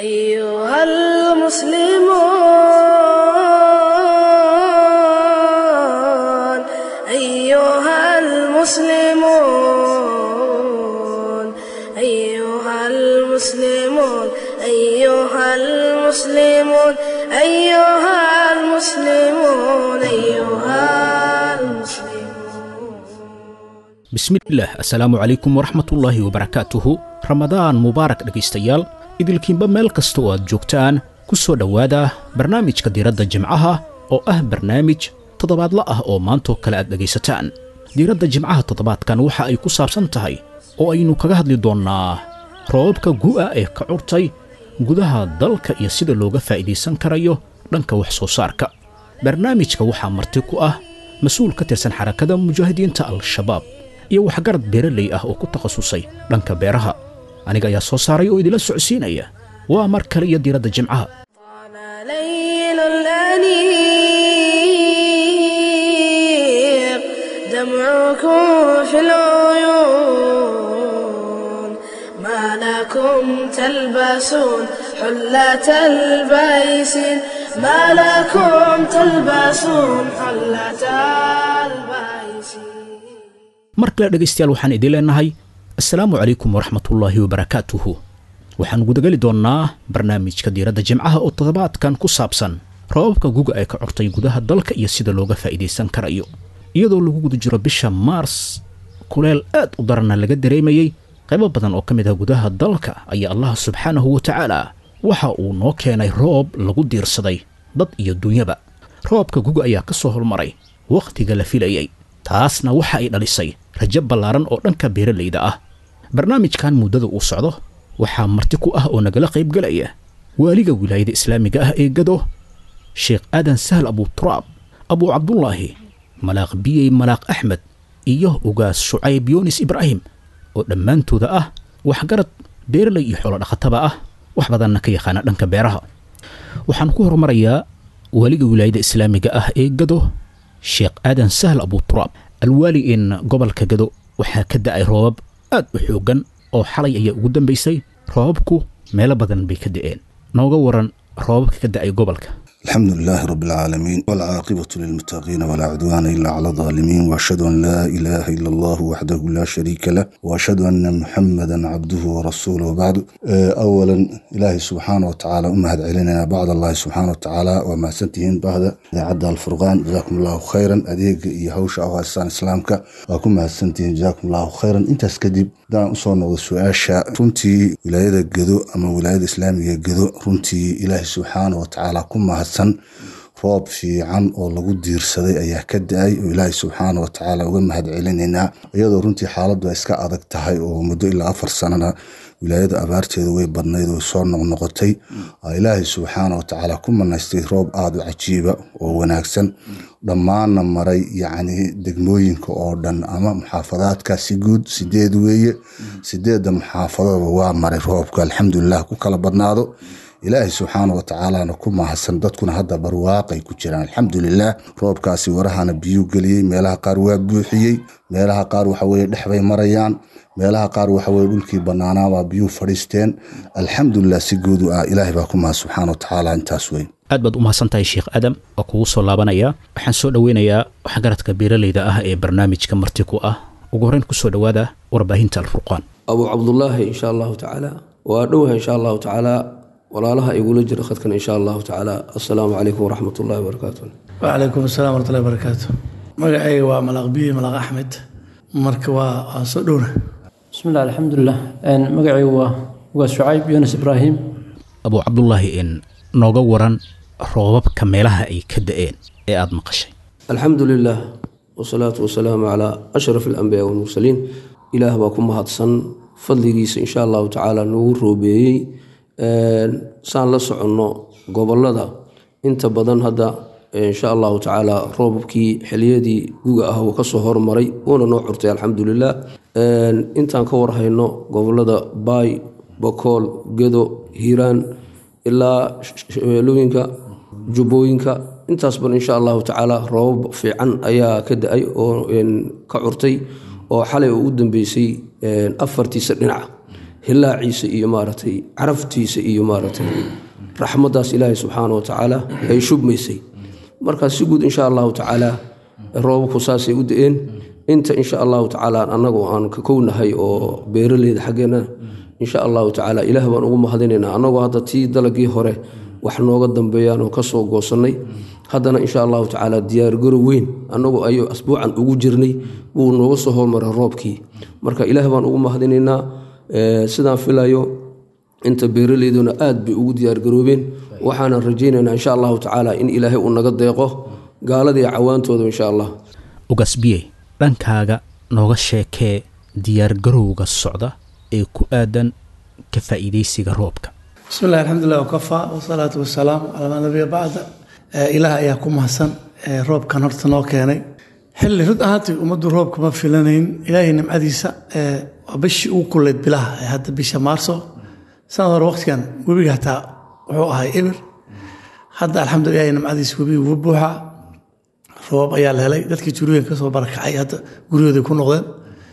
أيها المسلمون أيها المسلمون أيها المسلمون أيها المسلمون أيها المسلمون أيها المسلمون bismillaah assalaamu calaykum waraxmatullaahi wabarakaatuhu ramadaan mubaarak dhegaystayaal idilkiinba meel kasta oo aad joogtaan ku soo dhowaada barnaamijka diiradda jimcaha oo ah barnaamij toddobaadla ah oo maantoo kale aad dhegaysataan diiradda jimcaha toddobaadkan waxa ay ku saabsan tahay oo aynu kaga hadli doonnaa roobabka gu'a ee ka curtay gudaha dalka iyo sida looga faa'iidaysan karayo dhanka wax soo saarka barnaamijka waxaa marti ku ah mas-uul ka tirsan xarakada mujaahidiinta al-shabaab iyo waxgarad beeraley ah oo ku takhasusay dhanka beeraha aniga ayaa soo saaray oo idila socodsiinaya waa mar kale iyo diiradda jimcaha طال ليل الأنيق دمعكم في العيون ما لكم تلبسون حلة البيسين ما لكم تلبسون حلة البيسين mar kale dhegaystayaal waxaan idiin leenahay assalaamu calaykum waraxmatullaahi wabarakaatuhu waxaan gudageli doonnaa barnaamijka diiradda jimcaha oo toddobaadkan ku saabsan roobabka guga ee ka curtay gudaha dalka iyo sida looga faa'iidaysan karayo iyadoo lagu guda jiro bisha maars kuleel aad u daranna laga dareemayey qaybo badan oo ka mid ah gudaha dalka ayaa allah subxaanahu wa tacaala waxa uu noo keenay roob lagu diirsaday dad iyo dunyaba roobka guga ayaa ka soo hormaray wakhtiga la filayey taasna waxa ay dhalisay rajo ballaaran oo dhanka beeralayda ah barnaamijkan muddada uu socdo waxaa marti ku ah oo nagala qaybgelaya waaliga wilaayada islaamiga ah ee gado sheekh aadan sahal abuturaab abuu cabdulaahi malaaq biyey malaaq axmed iyo ugaas shucayb yunis ibraahim oo dhammaantooda ah waxgarad beeralay iyo xoolo dhaqataba ah wax badanna ka yaqaana dhanka beeraha waxaan ku horumarayaa waaliga wilaayada islaamiga ah ee gado sheekh aadan sahal abuturaab alwaali in gobolka gado waxaa ka da'ay roobab aad u xooggan oo xalay ayaa ugu dambaysay roobabku meelo badan bay ka da'een nooga waran roobabka ka da'ay gobolka الحمد لله رب العالمين والعاقبة للمتقين ولا عدوان إلا على الظالمين وأشهد أن لا إله إلا الله وحده لا شريك له وأشهد أن محمدا عبده ورسوله وبعد آه، أولا إلهي سبحانه وتعالى أمهد علينا بعد الله سبحانه وتعالى وما سنتهين بعد عد الفرقان جزاكم الله خيرا أديك يهوش أو هسان إسلامك وكم سنتهين جزاكم الله خيرا أنت اسكدب دان أصول su-aasha runtii wilaayada gedo ama wilaayada islaamiga gedo runtii ilaahay subxaana wa tacaala ku mahadsan roob fiican oo lagu diirsaday ayaa ka da-ay oo ilaahay subxaana wa tacaala uga mahad celinaynaa iyadoo runtii xaaladdu ay iska adag tahay oo muddo ilaa afar sanana wilaayada abaarteedu way badnayd oo soo noqnoqotay aa ilaahay subxaana wa tacaala ku manaystay roob aada u cajiiba oo wanaagsan dhammaanna maray yacni degmooyinka oo dhan ama muxaafadaadka si guud sideed weeye sideedda muxaafadaba waa maray roobka alxamdulilah ku kala badnaado ilaahay subxaana wa tacaalana ku mahadsan dadkuna hadda barwaaqay ku jiraan alxamdulilah roobkaasi warahana biyuu geliyey meelaha qaar waa buuxiyey meelaha qaar waxaweye dhexbay marayaan meelaha qaar waxaweye dhulkii banaanaabaa biyuu fadhiisteen alxamdulilah si guudu ah ilaahay baa ku mahad subxaana wa tacaala intaas weyn aad baad u mahadsan tahay sheekh aadam oo kugu soo laabanaya waxaan soo dhoweynayaa waxgaradka beeralayda ah ee barnaamijka marti ku ah ugu horreyn ku soo dhowaada warbaahinta alfurqaan abu cabdulaahi insha allahu tacaala waa dhowaha insha allahu tacaala walaalaha igula jira khadkan insha allahu tacaala assalaamu calaykum waraxmat ullahi wabarakaatu wcalaykum asalaam waratullahi barakaatu magacayga waa malaaq biye malaaq axmed marka waa waa soo dhowna bismillahi alxamdulilah magacaygu waa waa shucayb yunis ibraahim abuu cabdulaahi in nooga waran roobabka meelaha ay ka da'een ee aada maqashay alxamdu lilah wasalaatu wasalaamu calaa ashraf alambiyaa walmursaliin ilaah baa ku mahadsan fadligiisa insha allahu tacaala nagu roobeeyey saan la soconno gobolada inta badan hadda insha allahu tacaala roobabkii xiliyadii guga ah uu kasoo hormaray uuna noo curtay alxamdulilah intaan ka warhayno gobolada baay bokool gedo hiiraan ilaa shabeelooyinka jubbooyinka intaasban insha allahu tacaala roobab fiican ayaa ka da-ay oo ka curtay oo xalay oo u dambeysay afartiisa dhinaca hilaaciisa iyo maaragtay caraftiisa iyo maaragtay raxmaddaas ilaahay subxaana wa tacaala ay shubmaysay markaas si guud insha allahu tacaala roobabku saasay u da-een inta insha allahu tacaala annagu aan ka kownahay oo beeraleyda xaggeena insha allahu tacaala ilaah baan ugu mahadinaynaa annagoo hadda tii dalagii hore wax nooga dambeeyaan oo kasoo goosannay haddana insha allahu tacaala diyaargaro weyn annagu ayuu asbuucan ugu jirnay wuu nooga soo hormaray roobkii marka ilaah baan ugu mahadinaynaa sidaan filayo inta beeraleyduna aad bay ugu diyaargaroobeen waxaanan rajaynaynaa insha allahu tacaala in ilaahay uu naga deeqo gaaladii cawaantooda insha allah ugasbiye dhankaaga nooga sheekee diyaargarowga socda ee ku aadan ka faa'iidaysiga roobka bismi illahi alxamdulilah wakafaa wasalaatu wasalaamu calaa maa nabiya bacda ilaah ayaa ku mahadsan roobkan horta noo keenay xilli rud ahaantii ummaddu roobka ma filanayn ilaahay nimcadiisa waa bishii ugu kuleyd bilaha ee hadda bisha maarso sanad hore waqtigan webiga hataa wuxuu ahay ebir hadda alxamdulillah ilaahay nimcadiisa webiga wuu buuxaa roobab ayaa la helay dadkii jurooyin kasoo barakacay hadda guryahooday ku noqdeen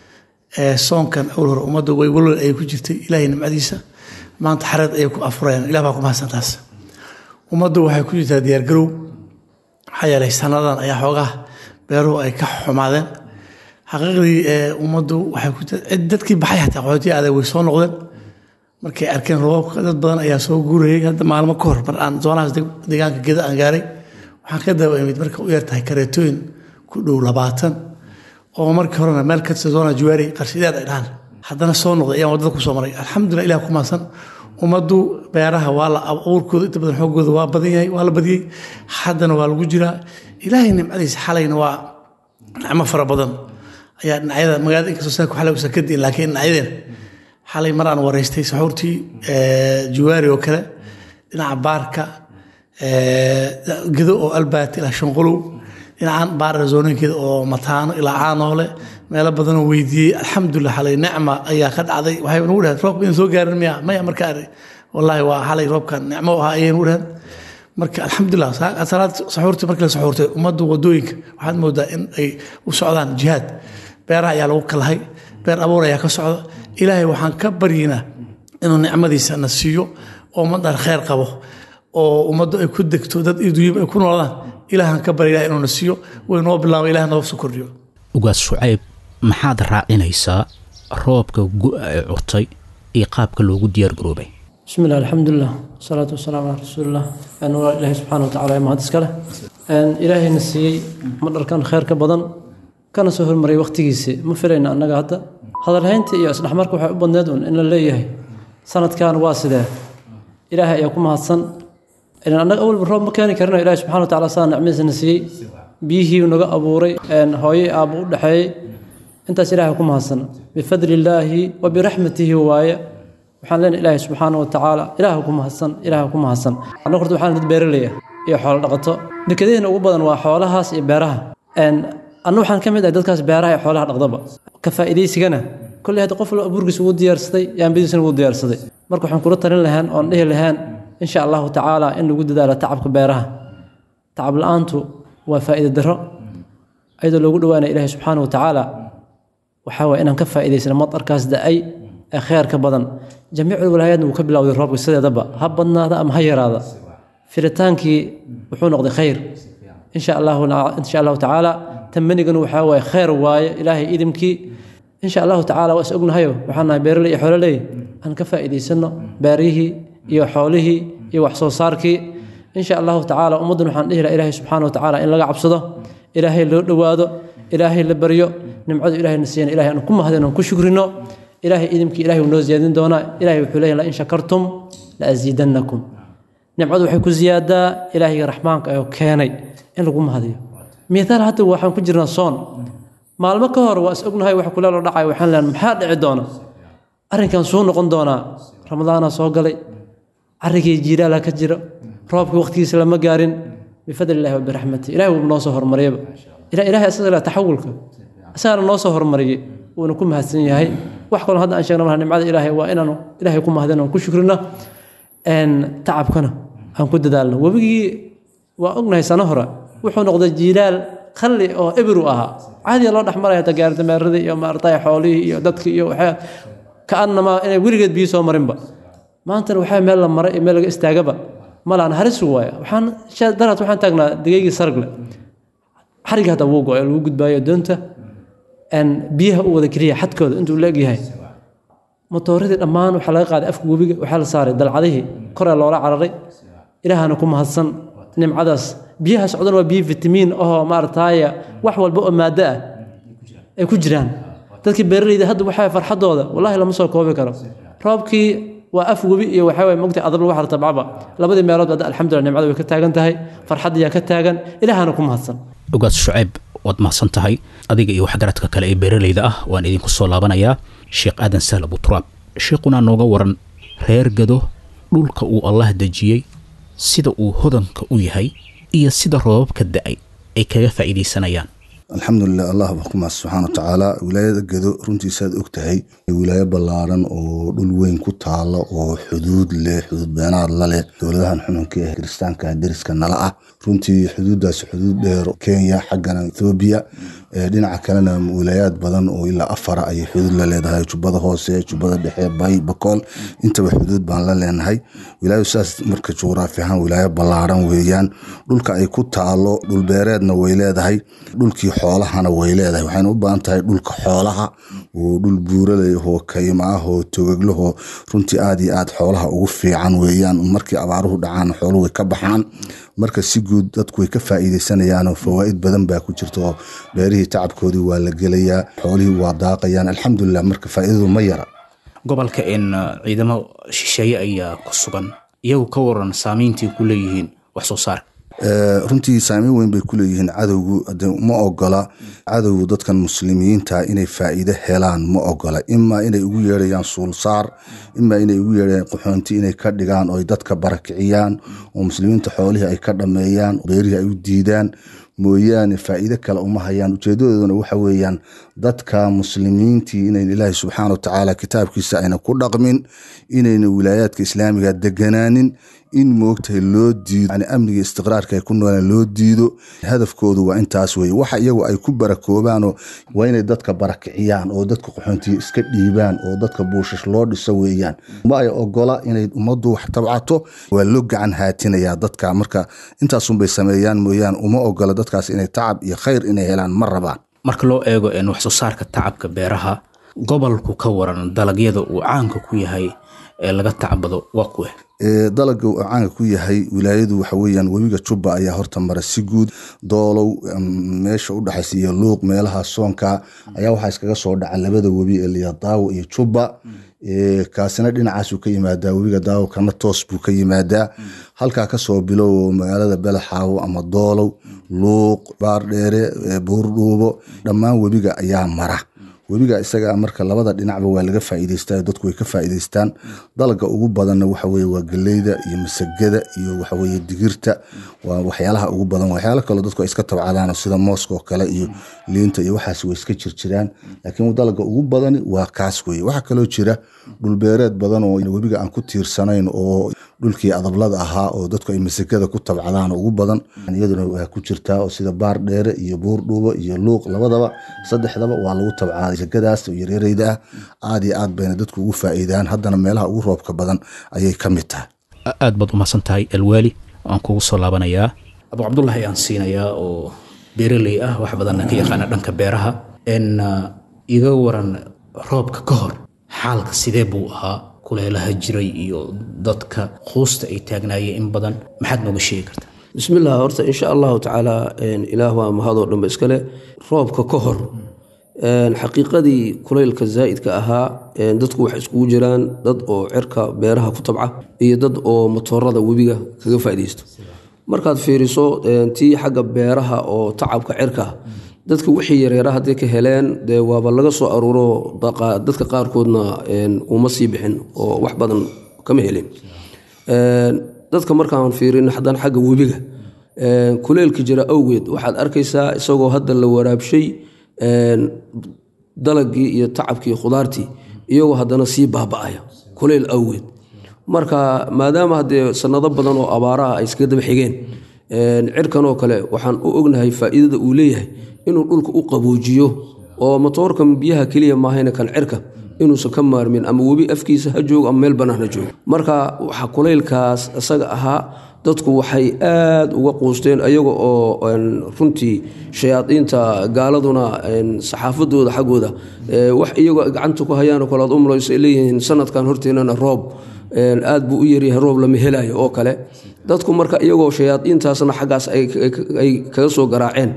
soonkan awal hore ummadda way walwal ayay ku jirtay ilaahay nimcadiisa maanta xareed ayay ku afurayaan ilah baa ku mahadsan taas ummaddu waxay ku jirtaa diyaargarow maxaa yeelay sanadan ayaa xoogaa beeruhu ay ka xumaadeen xaqiiqdii ummaddu waxay ku dadkii baxay xataa qaxootiya adag way soo noqdeen markay arkeen roobabka dad badan ayaa soo guurayay hadda maalmo ka hor mar aan zoonahaas deegaanka geda aan gaaray waxaan ka daba imid marka u yartahay kareetooyin ku dhow labaatan oo markii horena meel ka zoona juwaari qarshideed ay dhahaan haddana soo noqday ayaan waddada ku soo maray alxamdulillah ilah ku mahadsan ummaddu beeraha waa la abuurkooda inta badan xoogooda waa badan yahay waa la badiyey haddana waa lagu jiraa ilaahay nimcadiisa xalayna waa nicmo fara badan ayaa dhinacyada magaalada inkastoo saa ku xalay usan ka diin laakiin dhinacyadeen xalay mar aan wareystay saxuurtii juwaari oo kale dhinaca baarka gedo oo albaati ilaa shanqolow dhinacaan baara zoonooyinkeeda oo mataano ilaa caanoole meelo badanoo weydiiyey alxamdulilah xalay nicma ayaa ka dhacday waxay nagu dhahayd roobka idin soo gaarin miya maya marka ari wallaahi waa xalay roobkan nicmo ahaa ayay nagu dhahayd marka alxamdulilah salaad saxuurtii markii la saxuurtay ummaddu wadooyinka waxaad moodaa in ay u socdaan jihaad beeraha ayaa lagu kalahay beer abuur ayaa ka socda ilaahay waxaan ka baryiinaa inuu nicmadiisa na siiyo oo ummaddan kheyr qabo oo ummaddu ay ku degto dad iduuyim ay ku noolaadaan ilaahan ka barya inuu na siiyo way noo bilaabo ilaah noo soo kordhiyo ugaas shucayb maxaad raacinaysaa roobka gu-a ee curtay iyo qaabka loogu diyaar garoobay بسم الله الحمد لله والصلاة والسلام على رسول الله أن إلهي سبحانه وتعالى ما هذا سكله أن إلهي نسي مدر كان خير كبدن كان سهر مري وقت جيسي ما فرينا أن هذا هذا الهينت يا أصلح مركو حب الندون إن اللي يهي سنة كان واسدة إلهي يقوم هالسن إن أنا أول بالرب مكاني كرنا إلهي سبحانه وتعالى صار نعمز نسي بيه ونجا أبوري أن هاي أبو دحي أنت إلهي يقوم هالسن بفضل الله وبرحمته وايه waxaan leenahay ilaahay subxaana wa tacaala ilaah ku mahadsan ilaah ku mahadsan annagu horta waxaan dad beeraleya iyo xoolo dhaqato dekedeena ugu badan waa xoolahaas iyo beeraha anna waxaan ka mid ahay dadkaas beeraha iyo xoolaha dhaqdaba ka faa'iidaysigana kolley hadda qof walba abuurkiisa ugu diyaarsaday yaambadiisana ugu diyaarsaday marka waxaan kula talin lahaan oon dhihi lahaan insha allahu tacaala in lagu dadaalo tacabka beeraha tacab la-aantu waa faa'iida darro ayadoo loogu dhowaanaya ilaahay subxaana wa tacaala waxaa waye inaan ka faa'iidaysano madarkaas da-ay ee kheerka badan jamiicul walaayaadna wuu ka bilowday roobka sideedaba ha badnaada ama ha yaraada firitaankii wuxuu noqday khayr insha allahu insha allahu tacaala tamanigana waxaa waaye khayr waaye ilaahay idimkii insha allahu tacaala waa is ognahayo waxaan nahay beeraley iyo xoololey aan ka faa'iidaysano beerihii iyo xoolihii iyo wax soo saarkii insha allahu tacaala ummaddan waxaan dhihi laha ilaahay subxaana wa tacaala in laga cabsado ilaahay loo dhowaado ilaahay la baryo nimcadu ilaahay na siiyana ilahay aan ku mahadin aan ku shukrino ilaahay idimkii ilahay wuu noo ziyaadin doonaa ilahay wuxuu leeyahy lain shakartum la asiidannakum nimcadu waxay ku ziyaadaa ilaahayga raxmaanka ayoo keenay in lagu mahadiyo mithaal hadda waxaan ku jirnaa soon maalmo ka hor waa is ognahay wax kuleelo dhacay waxaan leeyahay maxaa dhici doona arrinkan suu noqon doonaa ramadaana soo galay carrigii jiilaala ka jira roobkii waqtigiisa lama gaarin bifadli illahi wa biraxmati ilahay wuu noo soo hormariyaba ilahay asaga leh taxawulka asagana noo soo hormariyey wuuna ku mahadsan yahay wax kaloo hadda aan sheegna malaha nimcada ilaahay waa inaanu ilaahay ku mahadin aan ku shukrino tacabkana aan ku dadaalno webigii waa ognahay sano hore wuxuu noqday jiilaal qalli oo ebiru ahaa caadiya loo dhexmaraya tagaardameeradii iyo maartay xoolihii iyo dadkii iyo waxaa kaanamaa inay weligeed biyo soo marinba maantana waxaa meel la maray iyo meel laga istaagaba malaan haris waaya waxaan daraad waxaan taagnaa degeygii sargle xariga hadda wuu go-ay lagu gudbaayo doonta biyaha u wada keliya xadkooda intuu la egyahay matooradii dhammaan waxaa laga qaaday afka webiga waxaa la saaray dalcadihii koraa loola cararay ilaahana ku mahadsan nimcadaas biyaha socdan waa biyo fitamiin ahoo maarataaya wax walba oo maado ah ay ku jiraan dadkii beeraleyda hadda waxaa farxadooda wallahi lama soo koobi karo roobkii waa af webi iyo waxaa waye mogta adab lagu xarta bacba labadii meelood hadda alxamdulillah nimcada way ka taagan tahay farxaddiyaa ka taagan ilaahana ku mahadsan ogaas shucayb waad mahadsan tahay adiga iyo waxgaradka kale ee beeraleyda ah waan idinku soo laabanayaa sheekh aadan sahl abuturaab sheekhunaa nooga waran reer gado dhulka uu allah dejiyey sida uu hodanka u yahay iyo sida roobabka da-ay ay kaga faa'iidaysanayaan alxamdulilah allah baa ku mahad subxaana wa tacaala wilaayada gedo runtiisaad og tahay wilaayo ballaaran oo dhul weyn ku taalo oo xuduud leh xuduud beenaad la leh dowladahan xununka ee kiristaanka deriska nala ah runtii xuduuddaas xuduud dheer kenya xaggana ethoobiya dhinaca kalena wilaayaad badan oo ilaa afara ayay xuduud la leedahay jubbada hoose jubbada dhexe bay bakool intaba xuduud baan la leenahay wilaayo saas marka juqraafi ahaan wilaayo ballaaran weeyaan dhulka ay ku taalo dhulbeereedna way leedahay dhulkii xoolahana way leedahay waxayna u baahan tahay dhulka xoolaha oo dhul buuraley oo kayma ah oo togaglahoo runtii aad iyo aad xoolaha ugu fiican weeyaan markii abaaruhu dhacaan xooluhu way ka baxaan marka si guud dadku way ka faa'iidaysanayaanoo fawaa'id badan baa ku jirta oo beerihii tacabkoodii waa la gelayaa xoolihii waa daaqayaan alxamdulilah marka faa'iidadu ma yara gobolka in ciidamo shisheeye ayaa ku sugan iyagu ka waran saamayntii ku leeyihiin wax soo saarka runtii saameyn weyn bay ku leeyihiin cadowgu ma ogola cadowgu dadkan muslimiinta inay faa'iide helaan ma ogola imaa inay ugu yeerayaan suulsaar imaa inay ugu yeerayaan qaxoonti inay ka dhigaan oo ay dadka barakiciyaan oo muslimiinta xoolihii ay ka dhameeyaan beerihii ay u diidaan mooyaane faa'iide kale uma hayaan ujeedadooduna waxa weeyaan dadka muslimiintii inayn ilaahay subxaana wa tacaala kitaabkiisa ayna ku dhaqmin inayna wilaayaadka islaamiga deganaanin in moogtahay loo diido yani amniga istiqraarka ay ku noolaan loo diido hadafkoodu waa intaas weye waxa iyagu ay ku barakoobaanoo waa inay dadka barakiciyaan oo dadka qaxoontiya iska dhiibaan oo dadka buushash loo dhiso weeyaan ma ay ogola inay ummaddu wax tabcato waa loo gacan haatinayaa dadka marka intaasunbay sameeyaan mooyaan uma ogola dadkaas inay tacab iyo khayr inay helaan ma rabaan marka loo eego wax soo saarka tacabka beeraha gobolku ka waran dalagyada uu caanka ku yahay ee laga tacbado waa kuwe dalaga uu caanka ku yahay wilaayadu waxa weeyaan webiga jubba ayaa horta mara si guud doolow meesha u dhexaysa iyo luuq meelaha soonka ayaa waxaa iskaga soo dhaca labada webi ee liyadaawo iyo jubba kaasina dhinacaasuu ka yimaadaa webiga daawo kana toos buu ka yimaadaa halkaa kasoo bilow magaalada belaxaawo ama doolow luuq baardheere buurdhuubo dhammaan webiga ayaa mara webiga isaga marka labada dhinacba waa laga faa'iidaystaa dadku way ka faa'iidaystaan dalaga ugu badanna waxa weye waa galeyda iyo masagada iyo waxaweye digirta waa waxyaalaha ugu badan waxyaalo kaloo dadku ay iska tabcadaan sida mooska oo kale iyo liinta iyo waxaas way iska jirjiraan laakiin dalaga ugu badani waa kaas weye waxaa kaloo jira dhulbeereed badan oo webiga aan ku tiirsanayn oo dhulkii adablada ahaa oo dadku ay masagada ku tabcadaan ugu badan iyaduna waa ku jirtaa oo sida baar dheere iyo buur dhuubo iyo luuq labadaba saddexdaba waa lagu tabcaaday masagadaas yaryareyda ah aad iyo aad bayna dadku ugu faa'iidaan haddana meelaha ugu roobka badan ayay ka mid tahay aad baad umahadsan tahay alwaali waan kugu soo laabanayaa abu cabdullahi ayaan siinayaa oo beeraley ah wax badanna ka yaqaana dhanka beeraha n iga waran roobka ka hor xaalka sidee buu ahaa kuleelaha jiray iyo dadka quusta ay taagnaayeen in badan maxaad nooga sheegi kartaa bismillaah horta insha allahu tacaala ilaah waa mahadoo dhanba iskale roobka ka hor xaqiiqadii kulaylka zaa'idka ahaa dadku waxay iskugu jiraan dad oo cirka beeraha ku tabca iyo dad oo matoorada webiga kaga faaidaysto markaad fiiriso tii xagga beeraha oo tacabka cirka dadka wixii yareera hadday ka heleen dee waaba laga soo aruuro dadka qaarkoodna uma sii bixin oo wax badan kama helin dadka markaan fiirin haddana xagga webiga kuleylka jira awgeed waxaad arkaysaa isagoo hadda la waraabshay dalagii iyo tacabkii khudaartii iyagoo haddana sii baaba'aya kuleyl awgeed marka maadaama haddee sanado badan oo abaaraha ay iskaga daba xigeen cirkanoo kale waxaan u ognahay faa'iidada uu leeyahay inuu dhulka u qaboojiyo oo matoorkan biyaha keliya maahayna kan cirka inuusan ka maarmin ama webi afkiisa ha joogo ama meel bannaan ha joogo marka waxa kulaylkaas isaga ahaa dadku waxay aad uga quusteen ayaga oo runtii shayaadiinta gaaladuna saxaafadooda xaggooda wax iyagoo gacanta ku hayaan oo kale aad u malayso ay leeyihiin sanadkan horteenana roob aad buu u yaryahay roob lama helayo oo kale dadku marka iyagoo shayaadiintaasna xaggaas ay kaga soo garaaceen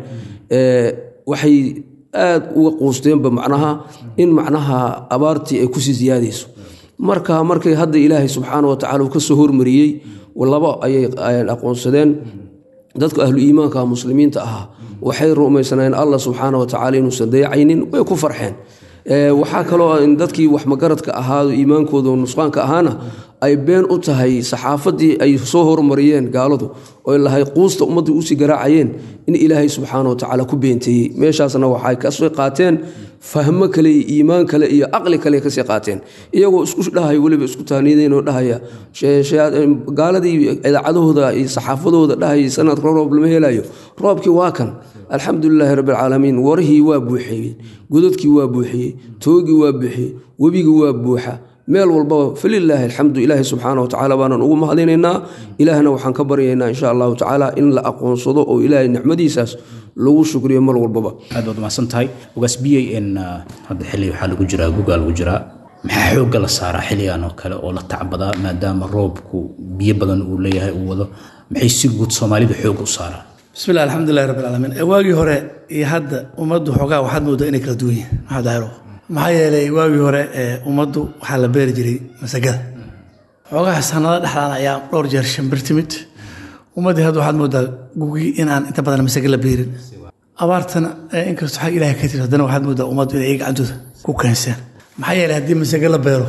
waxay aad uga quusteenba macnaha in macnaha abaartii ay kusii siyaadayso marka markay hadda ilaahay subxaana wa tacala uu ka soo hormariyey laba ayay aqoonsadeen dadka ahlu iimaanka muslimiinta ahaa waxay rumaysanayeen allah subxaana wa tacala inuusan dayacaynin way ku farxeen waxaa kaloo dadkii wax magaradka ahaa iimaankooda nusqaanka ahaana ay been u tahay saxaafadii ay soo hormariyeen gaaladu oo lahay quusta ummadda usii garaacayeen in ilaahay subxaana wa tacaala ku beenteeyey meeshaasna waxay kasoo qaateen fahmo kale iyo iimaan kale iyo caqli kale kasii qaateen iyagoo isku dhahaya weliba isku taaniideen oo dhahaya gaaladii idaacadahooda iyo saxaafadooda dhahaya sanadka roob lama helayo roobkii waa kan alxamdulilaahi rabbilcaalamiin warihii waa buuxiyeen godadkii waa buuxiyey toogii waa buuxiyey webigii waa buuxa meel walbaba falilaahi alxamdu ilaahi subxaana watacaala baanan ugu mahadinaynaa ilaahna waxaan ka baryaynaa insha allahu tacaala in la aqoonsado oo ilaahay nicmadiisaas lagu shukriyo mar walbaba aad baad umahadsan tahay ogaas biyey in hadda xilli waxaa lagu jiraa gugaa lagu jiraa maxaa xoogga la saaraa xilligan oo kale oo la tacbadaa maadaama roobku biyo badan uu leeyahay uu wado maxay si guud soomaalida xoogga u saaraan bismillahi alxamdulilahi rabbi alcaalamiin waagii hore iyo hadda ummaddu xoogaa waxaad moodaa inay kala duwan yihiin maxamed daahiro maxaa yeelay waagii hore ummaddu waxaa la beeri jiray masagada xoogaha sanado dhexdaan ayaa dhowr jeer shimbir timid ummaddii hadda waxaad moodaa gugii inaan inta badan masaga la beerin abaartana inkastoo xag ilahay ka tiri haddana waxaad moodaa ummaddu inay gacantooda ku keenseen maxaa yeelay haddii masaga la beero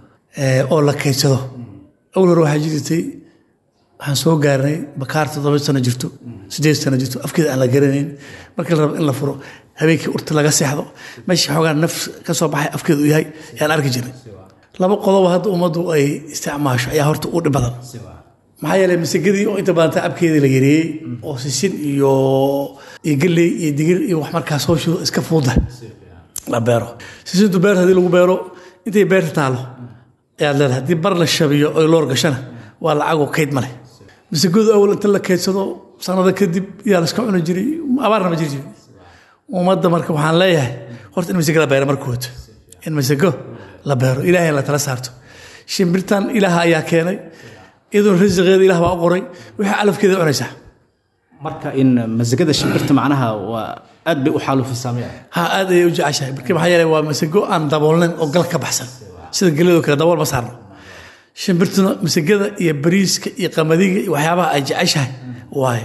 oo la kaydsado awal hore waxaa jirtay waxaan soo gaarnay bakaar toddoba sano jirto sideed sano jirto afkeeda aan la garanayn markii la rabo in la furo habeenkii urta laga seexdo meeshii xoogaa naf ka soo baxay afkeeda uu yahay ayaan arki jirnay laba qodob hadda ummaddu ay isticmaasho ayaa horta u dhib badan maxaa yeelay masagadii oo inta badan tacabkeedii la yareeyey oo sisin iyo iyo galley iyo digir iyo wax markaas hooshooda iska fuuda la beero sisintu beerta haddii lagu beero intay beerta taalo ayaad leedahay haddii bar la shabiyo oy loor gashana waa lacagoo kayd male masagadu awal inta la kaydsado sanado kadib yaa laska cuni jiray abaarna ma jiri jiray ummadda marka waxaan leeyahay horta in masago la beero markood in masago la beero ilaahay la tala saarto shimbirtan ilaaha ayaa keenay iyadoon rasiqeeda ilaah baa u qoray wixii calafkeeda cunaysaa marka in masagada shimbirta macnaha waa aad bay u xaalufisaa miya ha aad ayay u jeceshahay marka maxaa yeelay waa masago aan daboolnayn oo gal ka baxsan sida geladoo kale dabool ma saarno shimbirtuna masagada iyo bariiska iyo qamadiga iyo waxyaabaha ay jeceshahay waaye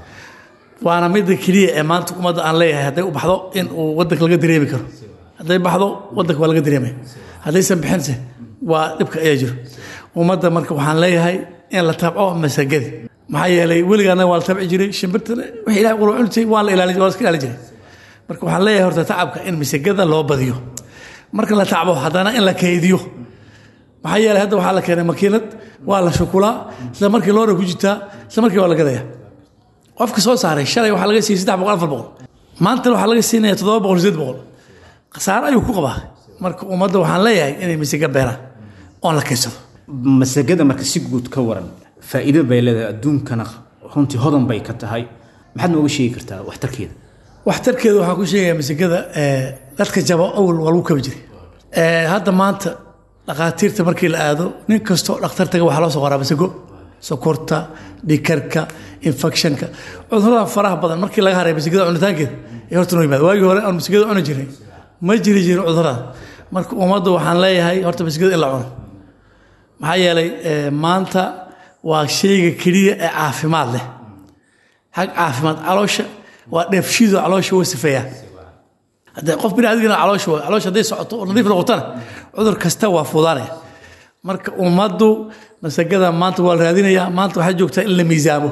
waana midda keliya ee maanta ummadda aan leeyahay hadday u baxdo in uu wadanka laga dareemi karo hadday baxdo wadanka waa laga dareemaya haddaysan bixinse waa dhibka ayaa jiro ummadda marka waxaan leeyahay in la tabco masagadi maxaa yeelay weligaana waa la tabci jiray shimbirtana wixii ilahay qura cunitay waa la ilaalin waa la iska ilaalin jiray marka waxaan leeyahay horta tacabka in masagada loo badiyo marka la tacbo haddana in la kaydiyo maxaa yeelay hadda waxaa la keenay makiinad waa la shukulaa isla markii loora ku jirtaa isla markii waa la gadaya qofka soo saaray shalay waxaa laga siiyey saddex boqol afar boqol maantana waxaa laga siinaya toddoba boqol sideed boqol khasaare ayuu ku qabaa marka ummadda waxaan leeyahay inay masaga beeraan oon la kaysado masagada marka si guud ka waran faa'iido bay leedahay adduunkana runtii hodan bay ka tahay maxaad nooga sheegi kartaa waxtarkeeda waxtarkeeda waxaan ku sheegaya masagada dadka jabo awal waa lagu kabi jiray hadda maanta dhakhaatiirta markii la aado nin kastoo dhakhtar taga waxaa loo soo qoraa masago sokorta dhikarka infectionka cudurada faraha badan markii laga haray masagada cunitaankeeda ee horta noo yimaada waagii hore aan masagada cuni jiray ma jiri jirin cudurada marka ummadda waxaan leeyahay horta masagada in la cuno maxaa yeelay maanta waa shayga keliya ee caafimaad leh xag caafimaad caloosha waa dheefshiidoo caloosha waa sifeeyaa haddee qof bini adigana caloosha waa caloosha hadday socoto oo nadiif noqotana cudur kasta waa fuudaanaya marka ummaddu masagada maanta waa la raadinayaa maanta waxay joogtaa in la miisaamo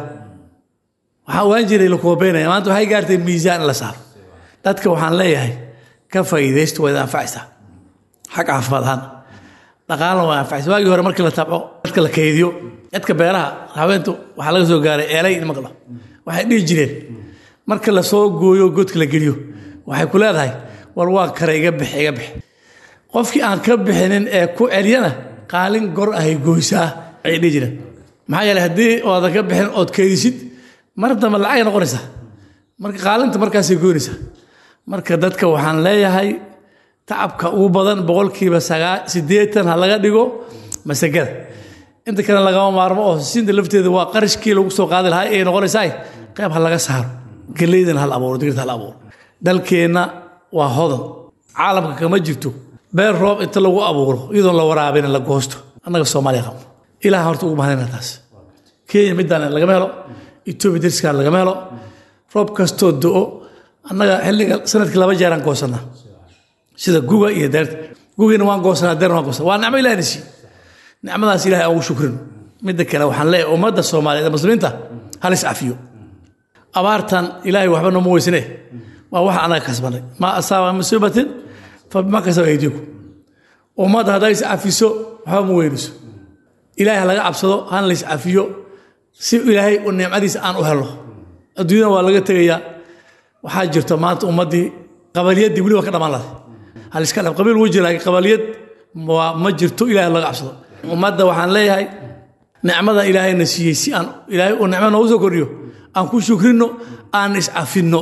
waxaa waan jiray la koobeynaya maanta waxay gaartay miisaan in la saaro dadka waxaan leeyahay ka faa'iidaysta waa idin anfacaysaa xag caafimaad ahaan dhaqaalna waa anfacaysa waagii hore markii la tabco dadka la kaydiyo dadka beeraha haweentu waxaa laga soo gaaray eelay in maqlo waxay dhihi jireen marka la soo gooyo godka la geliyo waxay ku leedahay war waa kare iga bix iga bix qofkii aan ka bixinin ee ku celiyana qaalin gor ahay goysaa ayay dhihi jireen maxaa yeeley haddii oodan ka bixin ood keydisid mar dambe lacagay noqonaysaa marka qaalinta markaasay goynaysaa marka dadka waxaan leeyahay tacabka ugu badan boqolkiiba sagaa siddeetan ha laga dhigo masagada inta kale lagama maarmo oo siinta lafteeda waa qarashkii lagu soo qaadi lahaa ay noqonaysaa qayb ha laga saaro geleydana hal abuuro digirta hal abuuro dalkeenna waa hodan caalamka kama jirto beer roob inta lagu abuuro iyadoon la waraabina la goosto annaga soomaaliya qabno ilaah horta ugu mahadina taas kenya midaan lagama helo etoobiya dariskaan lagama helo roob kastoo do-o annaga xilliga sanadkii laba jeeraan goosanaa sida guga iyo deerta gugiina waan goosanaa deerna waan goosanaa waa nicmo ilahina siiye nicmadaas ilahay aan ugu shukrino midda kale waxaan leeyahay ummadda soomaaliyeed ee muslimiinta hal is cafiyo abaartan ilaahay waxba nooma weysane waa wax anaga kasbanay maa asaaba musiibatin fa bima kasaba aydiiku ummadda hadday is cafiso waxba ma weynayso ilaahay ha laga cabsado hana la is cafiyo si ilaahay u nicmadiisa aan u helo adduunyada waa laga tegayaa waxaa jirta maanta ummaddii qabaliyadii weli waa ka dhammaan lahay hal iska dhab qabiil wuu jira laakiin qabaliyad waa ma jirto ilaahay laga cabsado ummadda waxaan leeyahay nicmada ilaahayna siiyey si aan ilaahay uu nicmo noogu soo kordhiyo aan ku shukrino aan iscafinno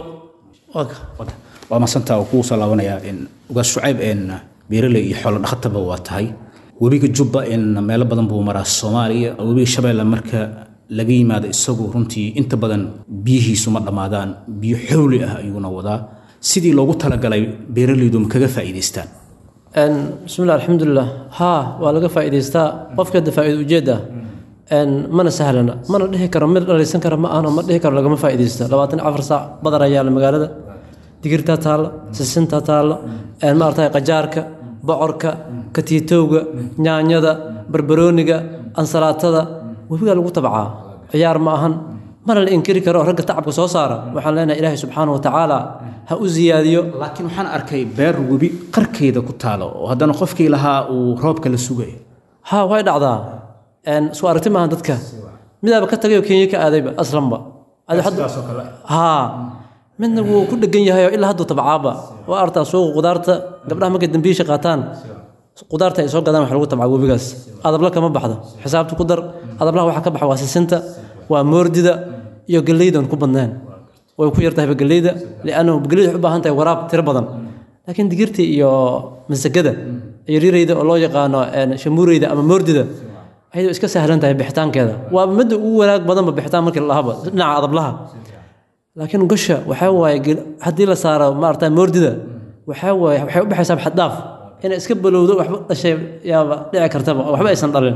waa masantaa oo kugu soo laabanayaa in ugaas shucayb in beeraley iyo xoolo dhaqataba waa tahay webiga jubba in meelo badan buu maraa soomaaliya webiga shabeelle marka laga yimaado isagu runtii inta badan biyihiisu ma dhammaadaan biyo xowli ah ayuuna wadaa sidii loogu talagalay beeraleydu ma kaga faa'iidaystaan bismillah alxamdulilah haa waa laga faa'iidaystaa qofka hadda faa'iida ujeedda mana sahlana mana dhihi karo mid dhalaysan kara ma ahno ma dhihi karo lagama faa'iidaysta labaatan afar saac badar ayaa la magaalada digirtaa taalla sisintaa taalla maaragtay qajaarka bocorka katiitowga nyaanyada barbarooniga ansalaatada webigaa lagu tabcaa ciyaar ma ahan mana la inkiri karo ragga tacabka soo saara waxaan leenahay ilaahay subxaana wa tacaala ha u siyaadiyo laakiin waxaan arkay beer webi qarkeeda ku taalo oo haddana qofkii lahaa uu roobka la sugayo haa way dhacdaa isku aragti maahan dadka midaaba ka tagayoo kenya ka aadayba aslanba haa midna wuu ku dhegan yahay oo ilaa hadduu tabcaaba waa artaa suuqa qudaarta gabdhaha markay dambiisha qaataan qudaarta ay soo gadaan wax lagu tabcaa webigaas adabla kama baxdo xisaabta ku dar adablaha waxa ka baxa waa sisinta waa moordida iyo galleydan ku badneen way ku yartahayba galleyda liannahu galleyda waxay u baahan tahay waraab tiro badan laakiin digirta iyo masagada iyo rirayda oo loo yaqaano shamuureyda ama moordida ayadoo iska sahlan tahay bixitaankeeda waa midda ugu wanaag badanba bixitaan markii la lahaba dhinaca adablaha laakiin gosha waxaa waaye haddii la saaro maarata moordida waxaa waaye waxay u baxaysaa xaddaaf inay iska balowdo waxba dhashay yaaba dhici kartaba oo waxba aysan dhalin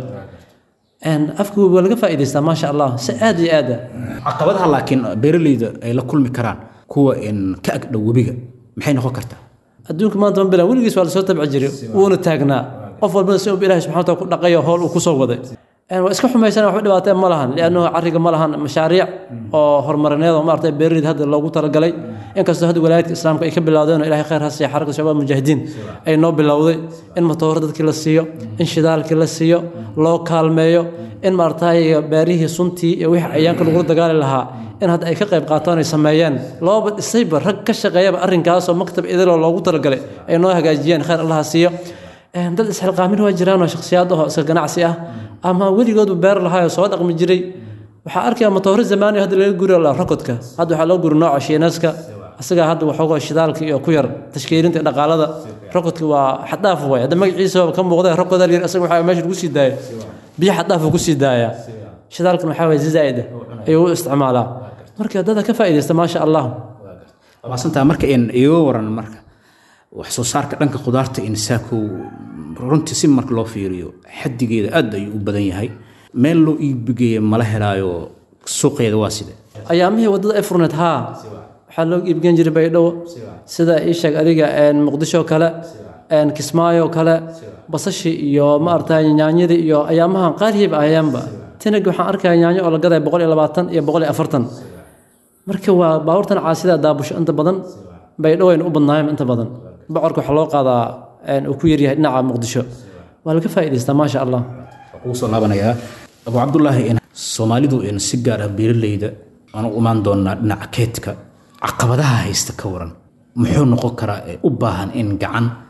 afka waa laga faa'iidaystaa maasha allah si aad iyo aada caqabadaha laakiin beeraleyda ay la kulmi karaan kuwa in ka agdhow webiga maxay noqon kartaa adduunka maanta ma bilan weligiis waa lasoo tabci jiray wuuna taagnaa qof walbana si uu ilaahay subxana wataala ku dhaqayo howl uu kusoo waday waa iska xumaysan waxba dhibaateen ma lahan liannahu carriga ma lahan mashaariic oo horumarineed oo maaragtay beeraleyda hadda loogu talagalay inkastoo hadda walaayadka islaamka ay ka bilowdeen oo ilahay khayr ha siiya xarakada shabaab mujaahidiin ay noo bilowday in matooro dadkii la siiyo in shidaalkii la siiyo loo kaalmeeyo in maaragtay beerihii suntii iyo wixii cayaanka lagula dagaali lahaa in hadda ay ka qayb qaataan ay sameeyeen looba dhisayba rag ka shaqeeyaba arrinkaasoo maktab idiloo loogu talagalay ay noo hagaajiyeen khayr allaha siiyo dad isxilqaamin waa jiraanoo shakhsiyaad ahoo iska ganacsi ah ama weligoodba beer lahaayoo soo dhaqmi jiray waxaa arkaya matooro zamaani hadda laga guri la rokodka hadda waxaa loo guri nooca shiinaska isagaa hadda waxoogoo shidaalka iyo ku yar tashkiilinta dhaqaalada rokodka waa xaddaaf way hadda magaciisa ka muuqda rokoda yar isaga waxaa meesha lagu sii daaya biyo xaddaafu ku sii daaya shidaalkan waxaa waye zaa'ida ayuu u isticmaalaa marka dada ka faa'iidaysta maasha allah maasantaa marka in iga waran marka wax soo saarka dhanka khudaarta in saakow runtii si marka loo fiiriyo xaddigeeda aad ayuu u badan yahay meel loo iibgeeya mala helaayo suuqeeda waa side ayaamihii waddada ay furneed haa waxaa loo iibgen jiray baydhabo sida ii sheeg adiga muqdisho kale kismaayo kale basashi iyo maaragtay nyaanyadii iyo ayaamahan qaalihiiba ayaanba tinag waxaan arkaya nyaanyo oo la gadaya boqol iyo labaatan iyo boqol iyo afartan marka waa baabuurtan caasida daabusho inta badan baydhabo aynu u badnaayeen inta badan bocorka waxaa loo qaadaa uu ku yaryahay dhinaca muqdisho waa laga faa'iidaystaa maasha allah ugu soo laabanayaa abu cabdulaahi in soomaalidu in si gaar ah beeraleyda aan u imaan doonaa dhinaca keedka caqabadaha haysta ka waran muxuu noqon karaa ee u baahan in gacan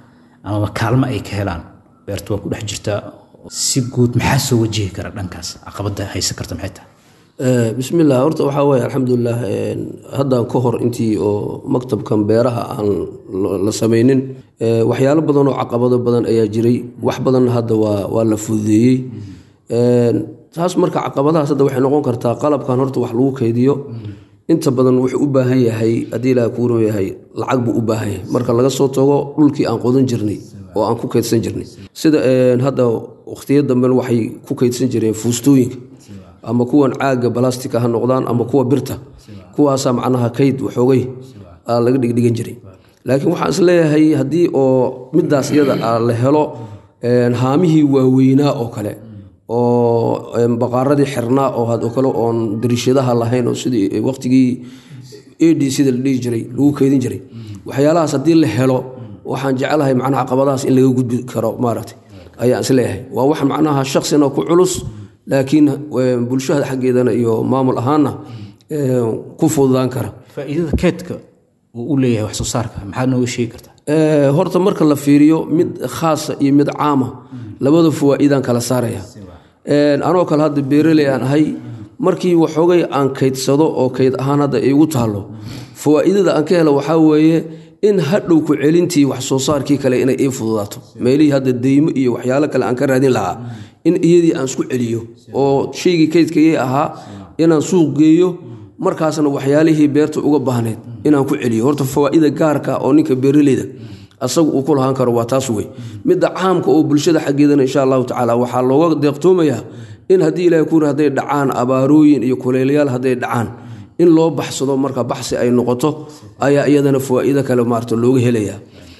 amaba kaalmo ay ka helaan beerta waa ku dhex jirtaa si guud maxaa soo wajihi kara dhankaas caqabada haysan karta maxay tahay bismillah horta waxaa weeye alxamdulilah haddaan ka hor intii oo maktabkan beeraha aan la samaynin waxyaalo badan oo caqabado badan ayaa jiray wax badanna hadda waa waa la fududeeyey taas marka caqabadahaas hadda waxay noqon kartaa qalabkan horta wax lagu kaydiyo inta badan wuxuu u baahan yahay haddii ilaah kuuran yahay lacag buu u baahan yahay marka laga soo tago dhulkii aan qodan jirnay oo aan ku kaydsan jirnay sida hadda waqtiyo damben waxay ku kaydsan jireen fuustooyinka ama kuwan caaga balastika ha noqdaan ama kuwa birta kuwaasaa macnaha kayd waxoogay laga dhigdhigan jiray laakiin waxaan isleeyahay haddii oo midaas iyada la helo haamihii waaweynaa oo kale oo baqaaradii xirnaa oo oo kale oon dariishadaha lahayn oo sidii waqtigii ad sida la dhihi jiray lagu keydin jiray waxyaalahaas haddii la helo waxaan jecelahay macnaha caqabadahaas in laga gudbi karo maaragtay ayaan isleeyahay waa wax macnaha shaksina ku culus laakiin bulshada xaggeedana iyo maamul ahaanna ku fududaan kara faa'iidada keedka uu u leeyahay wax soo saarka maxaad nooga sheegi kartaa horta marka la fiiriyo mid khaasa iyo mid caama labada fawaa'iidaan kala saaraya anoo kale hadda beeraley aan ahay markii waxoogay aan kaydsado oo kayd ahaan hadda igu taalo fawaa'iidada aan ka helo waxaa weeye in hadhow ku celintii wax soo saarkii kale inay ii fududaato meelihii hadda deymo iyo waxyaalo kale aan ka raadin lahaa in iyadii aan isku celiyo oo shaygii kaydkayay ahaa inaan suuq geeyo markaasna waxyaalihii beerta uga baahneyd inaan ku celiyo horta fawaa'ida gaarka oo ninka beeraleyda asagu uu ku lahaan karo waa taas wey midda caamka oo bulshada xaggeedana insha allahu tacaala waxaa looga deeqtoomayaa in haddii ilahay kuuri hadday dhacaan abaarooyin iyo kulaylayaal hadday dhacaan in loo baxsado marka baxsi ay noqoto ayaa iyadana fawaa'ido kale maarta looga helayaa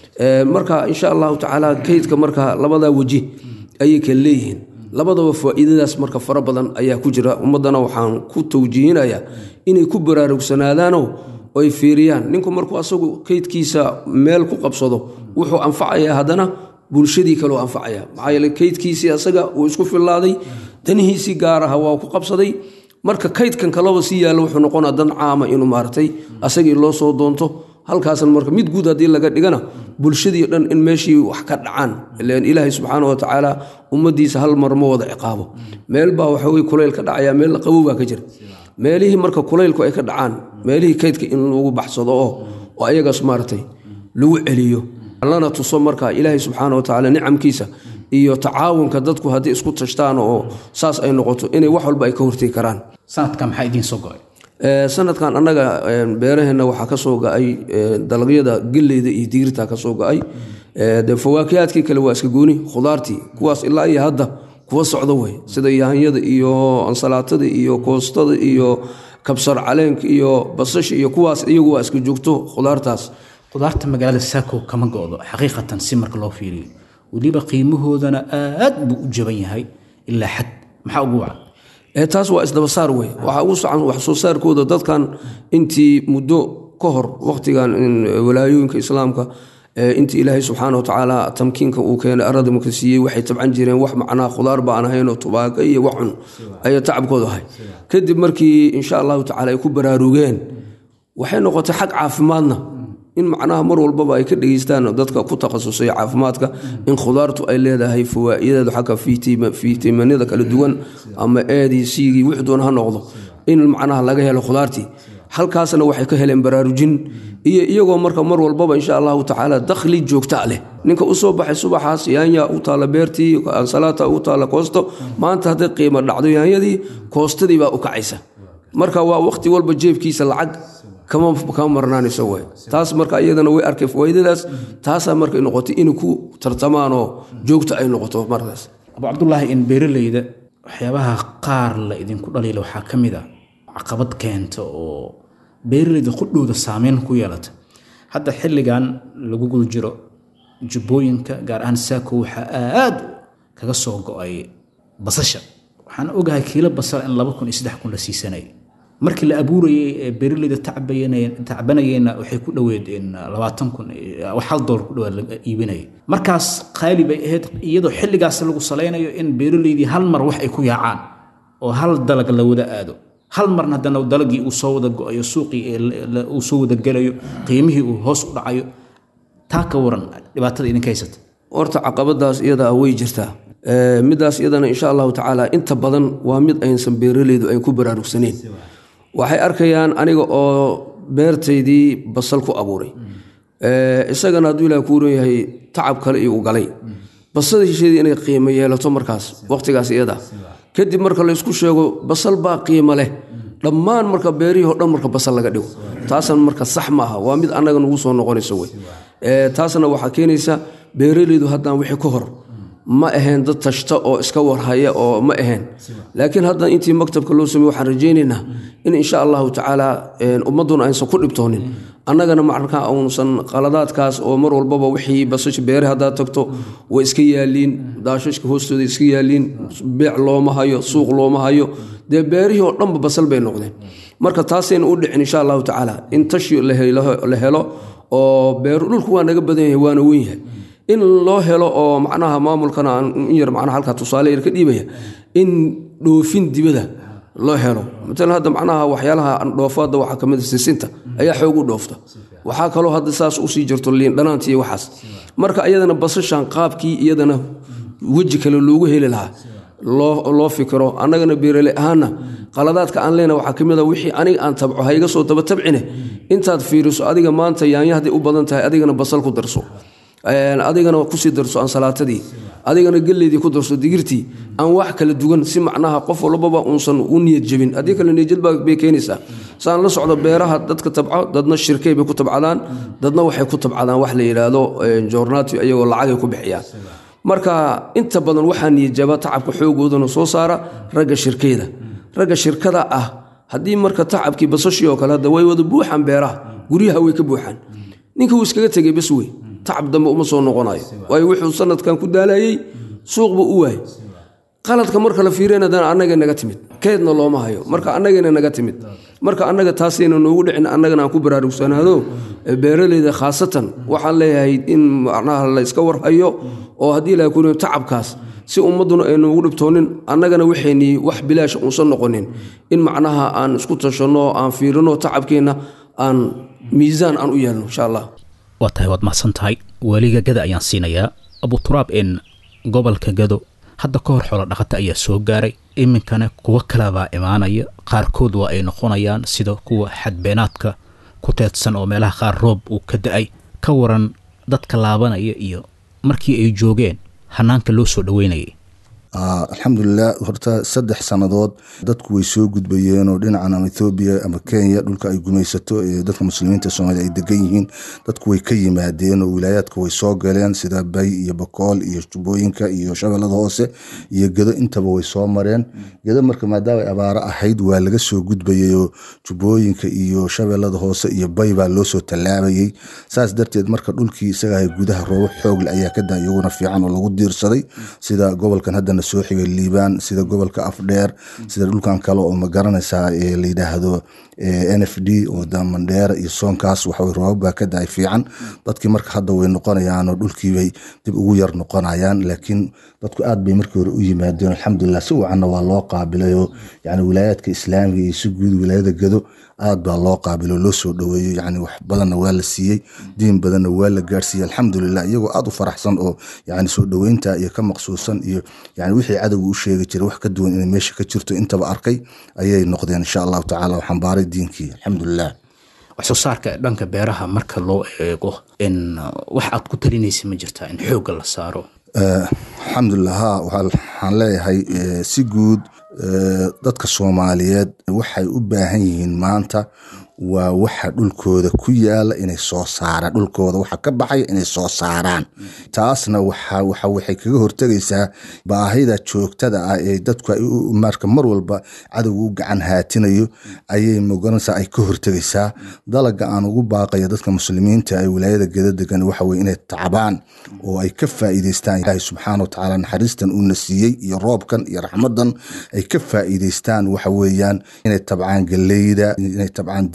marka insha allahu tacaala kaydka marka labadaa weji ayay kala leeyihiin labadaba faa'iidadaas marka fara badan ayaa ku jira ummaddana waxaan ku tawjiihinayaa inay ku baraarugsanaadaanoo ay fiiriyaan ninku markuu asagu kaydkiisa meel ku qabsado wuxuu anfacayaa haddana bulshadii kaleu anfacaya maxaa yeele kaydkiisii asaga uu isku fillaaday danihiisii gaaraha waa ku qabsaday marka kaydkan kalaba sii yaalla wuxuu noqonaa dan caama inuu maaragtay asagii loo soo doonto halkaasna marka mid guud haddii laga dhigana bulshadii dhan in meeshii wax ka dhacaan ilan ilaahay subxaana wa tacaala ummaddiisa hal mar ma wada ciqaabo meel baa waxawey kulayl ka dhacaya meel qabow baa ka jira meelihii marka kulaylku ay ka dhacaan meelihii kaydka in lagu baxsado oo oo ayagaas maaragtay lagu celiyo lana tuso marka ilaahay subxaana wa tacaala nicamkiisa iyo tacaawunka dadku haddii isku tashtaan oo saas ay noqoto inay wax walba ay ka hortegi karaan sanadka maxaa idiin soo go-ay sanadkan annaga beeraheenna waxaa ka soo ga-ay dalagyada geleyda iyo digirta ka soo ga-ay de fawaakiyaadkii kale waa iska gooni khudaartii kuwaas ilaa iyo hadda kuwa socdo wey sida yaanyada iyo ansalaatada iyo koostada iyo kabsar caleenka iyo basasha iyo kuwaas iyagu waa iska joogto khudaartaas khudaarta magaalada saako kama go-do xaqiiqatan si marka loo fiiriyo weliba qiimahoodana aad buu u jaban yahay ilaa xad maxaa ugu wacan taas waa isdabasaar wey waxaa ugu socan wax soo saarkooda dadkan intii muddo ka hor wakhtigan walaayooyinka islaamka intii ilaahay subxaana watacaala tamkiinka uu keenay arada marka siiyey waxay tabcan jireen wax macnaha khudaar baan ahaynoo tubaako iyo wax cun ayaa tacabkooda ahay kadib markii insha allahu tacala ay ku baraarugeen waxay noqotay xag caafimaadna in macnaha mar walbaba ay ka dhegeystaan dadka ku takhasusay caafimaadka in khudaartu ay leedahay fawaa'ideedu xagga fiitimanada kala duwan ama eedii siigii wix doon ha noqdo in macnaha laga helo khudaartii halkaasna waxay ka heleen baraarujin iyo iyagoo marka mar walbaba insha allahu tacaala dakhli joogta leh ninka usoo baxay subaxaas yaanya u taalla beertii ansalaata u taalla koosto maanta hadday qiimo dhacdo yaanyadii koostadii baa u kacaysa marka waa waqti walba jeebkiisa lacag kama marnaanayso way taas marka iyadana way arkay fawaaidadaas taasaa markay noqotay inay ku tartamaanoo joogta ay noqoto markaas abu cabdulaahi in beeraleyda waxyaabaha qaar la idinku dhaliila waxaa ka mid a caqabad keenta oo beeraleyda qudhowda saameyn ku yeelata hadda xilligan lagu guda jiro jubbooyinka gaar ahaan saako waxaa aad kaga soo go-ay basasha waxaan ogahay kiilo basal in laba kun iyo saddex kun la siisanay markii la abuurayay ee beeraleyda tacbanayeenna waxay ku dhoweed labaatan kun wax hal doolar ku dhowaad la iibinaya markaas qaali bay ahayd iyadoo xilligaas lagu salaynayo in beeraleydii hal mar wax ay ku yaacaan oo hal dalag la wada aado hal marna haddana dalagii uu soo wada go-ayo suuqii uu soo wada gelayo qiimihii uu hoos u dhacayo taa ka waran dhibaatada idinka haysata horta caqabadaas iyada way jirtaa midaas iyadana insha allahu tacaala inta badan waa mid aysan beeraleydu ayn ku baraarugsaneyn waxay arkayaan aniga oo beertaydii basal ku abuuray isagana hadduu ilaah kuu yahay tacab kale iyo u galay basasheedii inay qiimo yeelato markaas waqtigaas iyada kadib marka laysku sheego basal baa qiimo leh dhammaan marka beerihii o dhan marka basal laga dhigo taasna marka sax maaha waa mid annaga nagu soo noqonayso wey taasna waxaa keenaysa beeraleydu haddaan wixii ka hor ma ahayn dad tashta oo iska warhaya oo ma ahayn laakiin hadda intii maktabka loo samey waxaan rajaynaynaa in insha allahu tacaala ummadduna aysan ku dhibtoonin annagana markaa uusan qaladaadkaas oo mar walbaba wixii basasha beere haddaad tagto way iska yaaliin daashashka hoostooda iska yaaliin beec looma hayo suuq looma hayo dee beerihii oo dhanba basal bay noqdeen marka taasayna u dhicin insha allahu tacaala in tashi la helo oo beeru dhulku waa naga badan yahay waana weyn yahay in loo helo oo macnaha maamulkana in yar macnaha halkaa tusaale yar ka dhiibaya in dhoofin dibada loo helo matalan hadda macnaha waxyaalaha dhoofaadda waxaa ka mid a sisinta ayaa xoog u dhoofta waxaa kaloo hadda saas usii jirto liin dhanaanta iyo waxaas marka iyadana basashan qaabkii iyadana weji kale loogu heli lahaa loo fikiro annagana beerale ahaana qaladaadka aan leena waxaa ka mid a wixii aniga aan tabco ha iga soo daba tabcine intaad fiiriso adiga maanta yaanya hadday u badan tahay adigana basal ku darso adigana kusii darso ansalaatadii adigana geleydii ku darso digirtii aan wax kala duwan si macnaha qof walbaba uusan u niyad jebin haddii kale niyadjadbay keenaysaa saan la socdo beeraha dadka tabco dadna shirkay bay ku tabcadaan dadna waxay ku tabcadaan wax la yidhaahdo joornaati ayagoo lacagay ku bixiyaan marka inta badan waxaa niyadjaba tacabka xoogoodana soo saara ragga shirkeyda ragga shirkada ah haddii marka tacabkii basashii oo kale hadda way wada buuxaan beeraha guryaha way ka buuxaan ninka wuu iskaga tegay bas wey tacab dambe uma soo noqonayo waayo wuxuu sanadkan ku daalayey suuq buu u waayey qaladka marka la fiirinadana annaga naga timid keedna looma hayo marka annagana naga timid marka annaga taasayna noogu dhicin annagana aan ku baraarugsanaado beeraleyda khaasatan waxaan leeyahay in macnaha la iska warhayo oo haddii la kuni tacabkaas si ummadduna ay noogu dhibtoonin annagana waxaynii wax bilaash uusan noqonin in macnaha aan isku tashanno aan fiirino tacabkeenna aan miisaan aan u yeelno insha allah waa tahay waad mahadsan tahay weliga gada ayaan siinayaa abuturaab in gobolka gado hadda ka hor xoolo dhaqata ayaa soo gaaray iminkana kuwo kalebaa imaanaya qaarkood waa ay noqonayaan sida kuwa xadbeenaadka ku teedsan oo meelaha qaar roob uu ka da-ay ka waran dadka laabanaya iyo markii ay joogeen hanaanka loo soo dhoweynayay alxamdulilah horta saddex sannadood dadku way soo gudbayeen oo dhinacan ama ethoobiya ama kenya dhulka ay gumaysato ee dadka muslimiinta soomaliya ay degan yihiin dadku way ka yimaadeen oo wilaayaadka way soo galeen sida bay iyo bakool iyo jubbooyinka iyo shabeellada hoose iyo gedo intaba way soo mareen gedo marka maadaama ay abaaro ahayd waa laga soo gudbayay oo jubbooyinka iyo shabeellada hoose iyo bay baa loo soo tallaabayey saas darteed marka dhulkii isagaha gudaha roobo xoogle ayaa ka da iyaguna fiican oo lagu diirsaday sida gobolkan haddana soo xigay liibaan sida gobolka afdheer sida dhulkan kale oo ma garanaysaa la yidhaahdo n f d oo damandheera iyo soonkaas waxaw roobab baa ka daay fiican dadkii marka hadda way noqonayaanoo dhulkiibay dib ugu yar noqonayaan laakiin dadku aad bay markii hore u yimaadeen alxamdulilah si wacanna waa loo qaabilayoo yani wilaayaadka islaamiga iyo si guud wilaayada gado aad baa loo qaabilo loo soo dhoweeyo yani wax badanna waa la siiyey diin badanna waa la gaarsiiyey alxamdulilah iyagoo aad u faraxsan oo yani soo dhoweynta iyo ka maqsuusan iyo yani wixii cadowga u sheegi jiray wax ka duwan inay meesha ka jirto intaba arkay ayay noqdeen insha allahu tacala waxaan baaray diinkii alxamdulilah wax soo saarka dhanka beeraha marka loo eego in wax aad ku talinaysa ma jirtaa in xoogga la saaro alxamdulilah ha waxaan leeyahay si guud dadka soomaaliyeed waxay u baahan yihiin maanta waa waxa dhulkooda ku yaala inay soo saaraan dhulkooda waxa ka baxaya inay soo saaraan taasna waxay kaga hortegaysaa baahida joogtada ah ee dadku marka mar walba cadowga u gacan haatinayo ayay moganaysaa ay ka hortegaysaa dalaga aan ugu baaqaya dadka muslimiinta ee wilaayada geda degan waxa weye inay tacbaan oo ay ka faa'iidaystaan ilaahay subxaana wa tacaala naxariistan uuna siiyey iyo roobkan iyo raxmadan ay ka faa'iidaystaan waxa weeyaan inay tabcaan galleyda inay tabcaan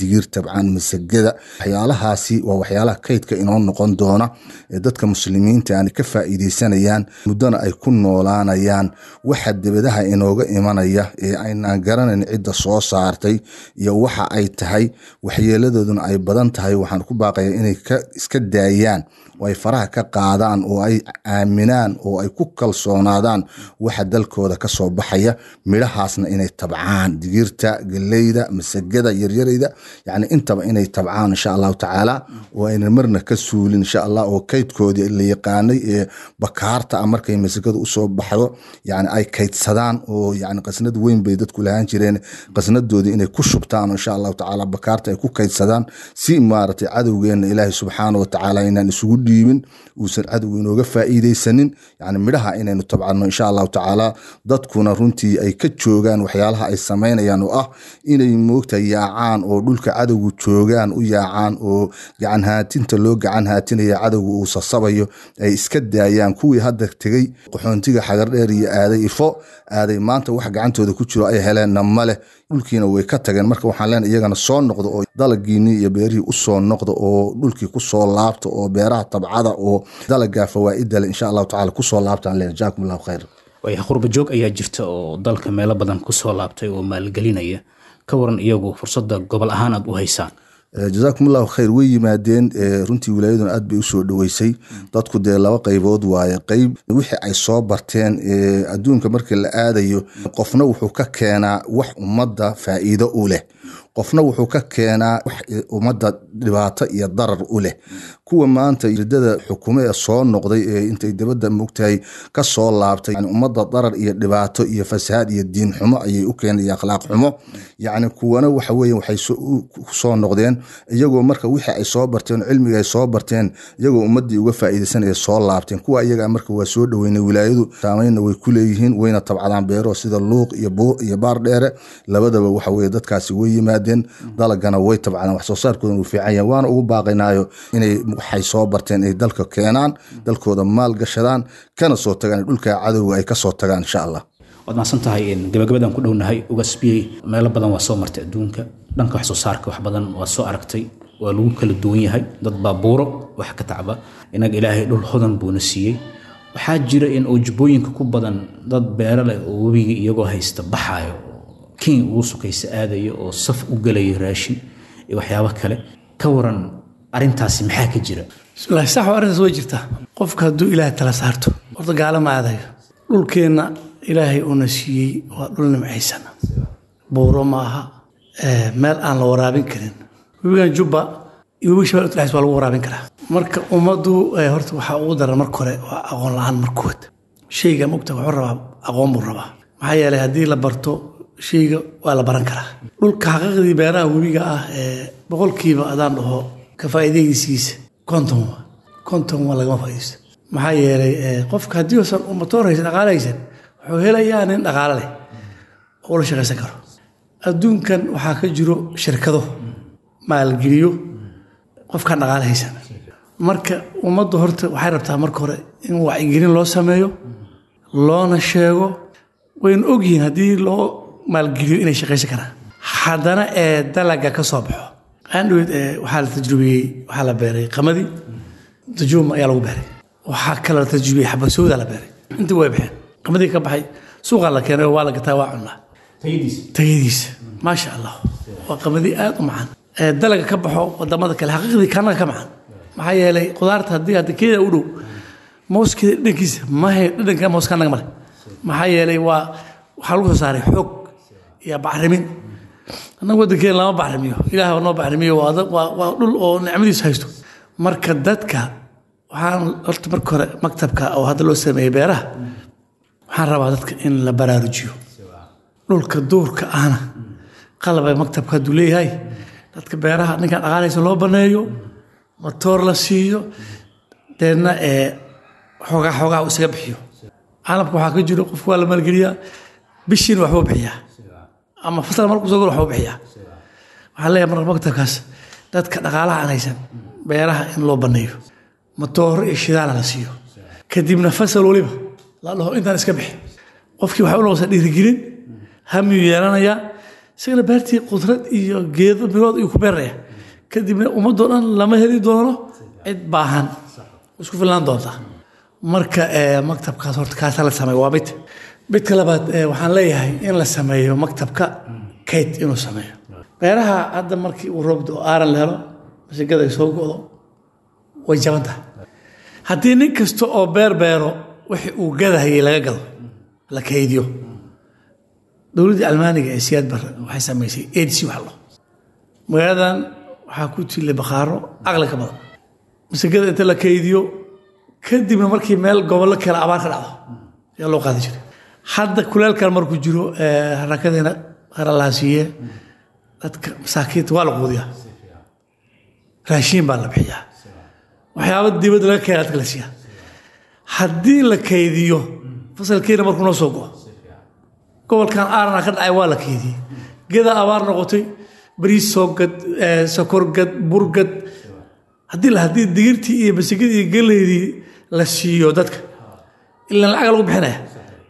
digir tabcaan masagada waxyaalahaasi waa waxyaalaha kaydka inoo noqon doona ee dadka muslimiinta aan ka faa'iideysanayaan muddona ay ku noolaanayaan waxa debadaha inooga imanaya ee aynaan garanayn cidda soo saartay iyo waxa ay tahay waxyeeladooduna ay badan tahay waxaan ku baaqaya inay iska daayaan oo ay faraha ka qaadaan oo ay aaminaan oo ay ku kalsoonaadaan waxa dalkooda ka soo baxaya midhahaasna inay tabcaan digirta galeyda masagada yaryarayda yani intaba inay tabcaan insha allahu tacaala oo aynan marna ka suulin insha allah oo kaydkoodii la yaqaanay ee bakaarta ah markay masagada usoo baxdo yani ay kaydsadaan oo yani qasnad weyn bay dadku lahaan jireen qasnadoodii inay ku shubtaan insha allahu tacaala bakaarta ay ku kaydsadaan si maaragtay cadowgeena ilaahay subxaana wa tacaala inaan isugu dhiibin uusan cadowga inooga faa'iideysanin yani midhaha inaynu tabcano insha allahu tacaala dadkuna runtii ay ka joogaan waxyaalaha ay samaynayaan oo ah inay moogta yaacaan oo dhulka cadowgu joogaan u yaacaan oo gacan haatinta loo gacan haatinaya cadowga uu sasabayo ay iska daayaan kuwii hadda tegey qaxoontiga xagardheer iyo aaday ifo aaday maanta wax gacantooda ku jiro ay heleenna maleh dhulkiina way ka tageen marka waxaan leenahay iyagana soo noqdo oo dalagiinii iyo beerihii usoo noqdo oo dhulkii kusoo laabto oo beeraha tabcada oo dalaga fawaa'idale insha allahu tacala kusoo laabtaan leen jaakum allahu khayr waaya qurba joog ayaa jirta oo dalka meelo badan kusoo laabtay oo maalgelinaya ka waran iyagu fursadda gobol ahaan aad u haysaan jazaakum allahu khayr way yimaadeen runtii wilaayaduna aad bay usoo dhoweysay dadku dee laba qaybood waaye qeyb wixii ay soo barteen adduunka markii la aadayo qofna wuxuu ka keenaa wax ummadda faa'iido u leh qofna wuxuu ka keenaa wax ummadda dhibaato iyo darar u leh kuwa maanta ridada xukumo ee soo noqday ee intay dabadda mogtahay ka soo laabtay yani ummadda darar iyo dhibaato iyo fasahaad iyo diin xumo ayay u keenay iyo akhlaaq xumo yacni kuwana waxa weeye waxay soo noqdeen iyagoo marka wixii ay soo barteen cilmiga ay soo barteen iyagoo ummaddii uga faa'iideysanaya soo laabteen kuwa iyaga marka waa soo dhoweynay wilaayadu saameynna way ku leeyihiin wayna tabcadaan beero sida luuq iyo buur iyo baar dheere labadaba waxa weye dadkaasi way yimaadeen dalagana way tabcadaan wax soo saarkoodan uu fiican yahay waana ugu baaqaynaayo inay waxay soo barteen ay dalka keenaan dalkooda maal gashadaan kana soo tagaan dhulka cadowga ay kasoo tagaan insha allah waad mahadsan tahay gabagabadaan ku dhownahay ugasbiyey meelo badan waa soo martay adduunka dhanka wax soo saarka wax badan waa soo aragtay waa lagu kala duwan yahay dad baa buuro wax ka tacba inaga ilaahay dhul hodan buuna siiyey waxaa jira in ujbooyinka ku badan dad beero leh oo webiga iyagoo haysta baxaayo kenya ugu sukaysa aadaya oo saf u gelaya raashin iyo waxyaabo kale ka waran arintaasi maxaa ka jira bismillahi sax waa arrintaas way jirtaa qofka hadduu ilaahay tala saarto horta gaalo ma aadayo dhulkeenna ilaahay uuna siiyey waa dhul nimcaysan buuro ma aha meel aan la waraabin karin webigan jubba iyo webiga shabeelle utlaxis waa lagu waraabin karaa marka ummaddu horta waxaa ugu daran marka hore waa aqoon la-aan markood shayga mogta wuxuu rabaa aqoon buu rabaa maxaa yeelay haddii la barto shayga waa la baran karaa dhulka xaqiiqdii beeraha webiga ah ee boqolkiiba adaan dhaho ka faa'iidaysiisa konton waa konton waa lagama faa'iidaysto maxaa yeelay qofka haddii uusan matoor haysan dhaqaale haysan wuxuu helayaa nin dhaqaale leh oo la shaqaysan karo adduunkan waxaa ka jiro shirkado maalgeliyo qofkaan dhaqaale haysan marka ummaddu horta waxay rabtaa marka hore in wacyigelin loo sameeyo loona sheego wayna ogyihiin haddii loo maalgeliyo inay shaqaysan karaan haddana ee dalaga ka soo baxo andhowed waxaa la tajrubiyey waxaa la beeray qamadii dajuum ayaa lagu beeray waxaa kale la tajrubiyey xabasooda la beeray intii way baxeen qamadii ka baxay suuqaa la keenay waa la gataa waa cunnaa tayadiisa maasha allah waa qamadii aad u macaan dalaga ka baxo wadamada kale xaqiiqdii kanaga ka macaan maxaa yeelay qudaarta haddii hadda keeda u dhow mooskeeda dhadhankiisa mahe dhadhanka mooska anaga male maxaa yeelay waa waxaa lagu soo saaray xoog iyo bacrimin annaga waddankeena lama bacrimiyo ilaah noo bacrimiyo waa dhul oo nicmadiisu haysto marka dadka waxaan horta marka hore maktabka oo hadda loo sameeyey beeraha waxaan rabaa dadka in la baraarujiyo dhulka duurka ahna qalaba maktabka hadduu leeyahay dadka beeraha ninkaan dhaqaalaysa loo baneeyo matoor la siiyo deedna ee xoogaa xoogaa uu isaga bixiyo caalamka waxaa ka jiro qofku waa la maalgeliyaa bishiina waxbuu bixiyaa ama fasal markuu soo galo waxbuu bixiyaa waxaan leeyahay marka maktabkaas dadka dhaqaalaha aan haysan beeraha in loo baneeyo matooro iyo shidaala la siiyo kadibna fasal waliba la dhaho intaan iska bixi qofkii waxay u noqosaa dhiirigelin hamiyuu yeelanayaa isagana beertii qudrad iyo geedo bilood ayuu ku beeraya kadibna ummadoo dhan lama heli doono cid baahan isku filnaan doonta marka eh, maktabkaas horta kaasa la sameeyo waa mid midka labaad eh, waxaan leeyahay in la sameeyo maktabka kayd inuu sameeyo beeraha hadda markii uu roobdo oo aaran la helo masigada ay soo go'do way jaban tahay haddii nin kasta oo beer beero wixii uu gadahayay laga gado la kaydiyo dowladdii almaaniga ee siyaad barre waxay samaysay adc wax lo magaaladan waxaa ku tillay bakhaaro aqli ka badan masigada inta la kaydiyo kadibna markii meel gobollo kale abaar ka dhacdo ayaa loo qaadi jiray hadda kuleelkan markuu jiro eh, harakadeena qaralaasiiye dadka masaakiinta waa la quudiyaa raashiin baa la bixiyaa waxyaaba dibadda laga keena dadka la siiyaa haddii la kaydiyo fasalkiina markuu noo soo go'o gobolkan aarana ka dhacay waa la keydiyey geda abaar noqotay bariis soo gad eh, sokor gad bur gad haddii la haddii digirtii iyo basigidii iyo galeydii la siiyo dadka ilaan lacag lagu bixinaya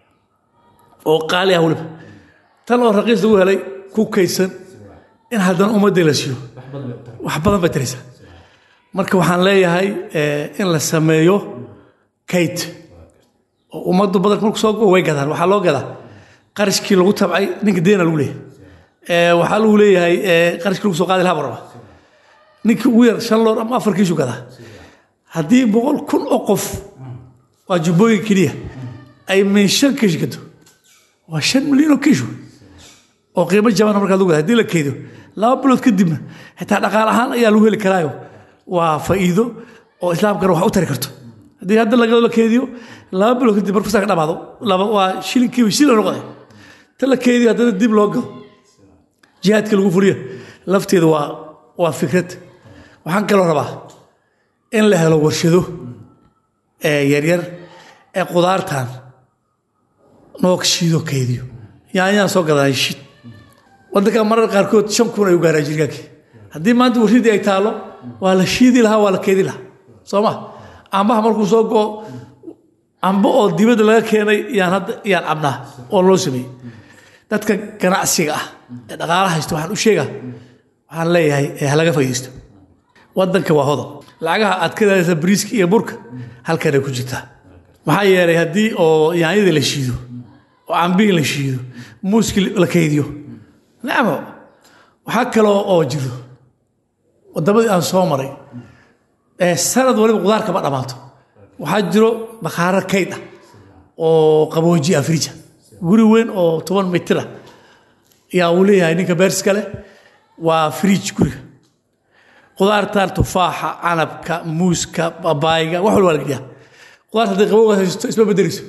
oo qaali ah weliba tan oo raqiis lagu helay ku kaydsan in haddana ummadii la siiyo wax badan bay taraysaa marka waxaan leeyahay eh, in la sameeyo kayd oo ummaddu badanka marku soo go way gadaan waxaa loo gadaa qarashkii lagu tabcay ninka deena lagu leeyahay Eh, waxaa lagu leeyahay eh, qarashkii lagu soo qaadi lahaa baraba ninkii ugu yar shan loor ama afar kiishu gadaa haddii boqol kun oo qof waa jubbooyin keliya ay min shan kiish gado waa shan milyan oo kiish wey. oo qiimo jabana markaa lagu gada haddii la keydo laba bilood kadibna xitaa dhaqaal ahaan ayaa lagu heli karaayo waa faa'iido oo islaamkana wax u tari karto haddii hadda lagado la keydiyo laba bilood kadib markuu saa ka dhamaado laba waa shilinkiiba shilin noqday ta la keydiyo haddana dib loo gado jihaadka lagu fuliyo lafteeda waa waa fikrad waxaan kaloo rabaa in la helo warshado ee yaryar ee qudaartan noo shiido kaydiyo yaanyaan soo gadaa shid wadanka marar qaarkood shan kun ayuu gaaraa jirgaankii haddii maanta warshadii ay taalo waa la shiidi lahaa waa la keedi lahaa soo ma ambaha markuu soo go'o amba oo dibadda laga keenay yaan hadda yaan cabnaa oo loo sameeyey dadka ganacsiga ah ee dhaqaalaha haysta waxaan u sheegaa waxaan leeyahay ee ha laga faa'iidaysto wadanka waa hodan lacagaha aad ka daadaysa bariiska iyo burka halkanay ku jirtaa maxaa yeelay haddii oo yaanyadii la shiido oo cambihii la shiido muuskii la kaydiyo nacmo waxaa kaloo oo jiro wadamadii aan soo maray ee sanad waliba qudaar kama dhammaato waxaa jiro bakhaaro kayd ah oo qabooji afrija guri weyn oo toban mitir ah ayaa uu leeyahay ninka beerska leh waa friij guriga qudaartan tufaaxa canabka muuska babaayga wax walba waa la geliyaa qudaarta hadday qabowga haysto isma bedeleyso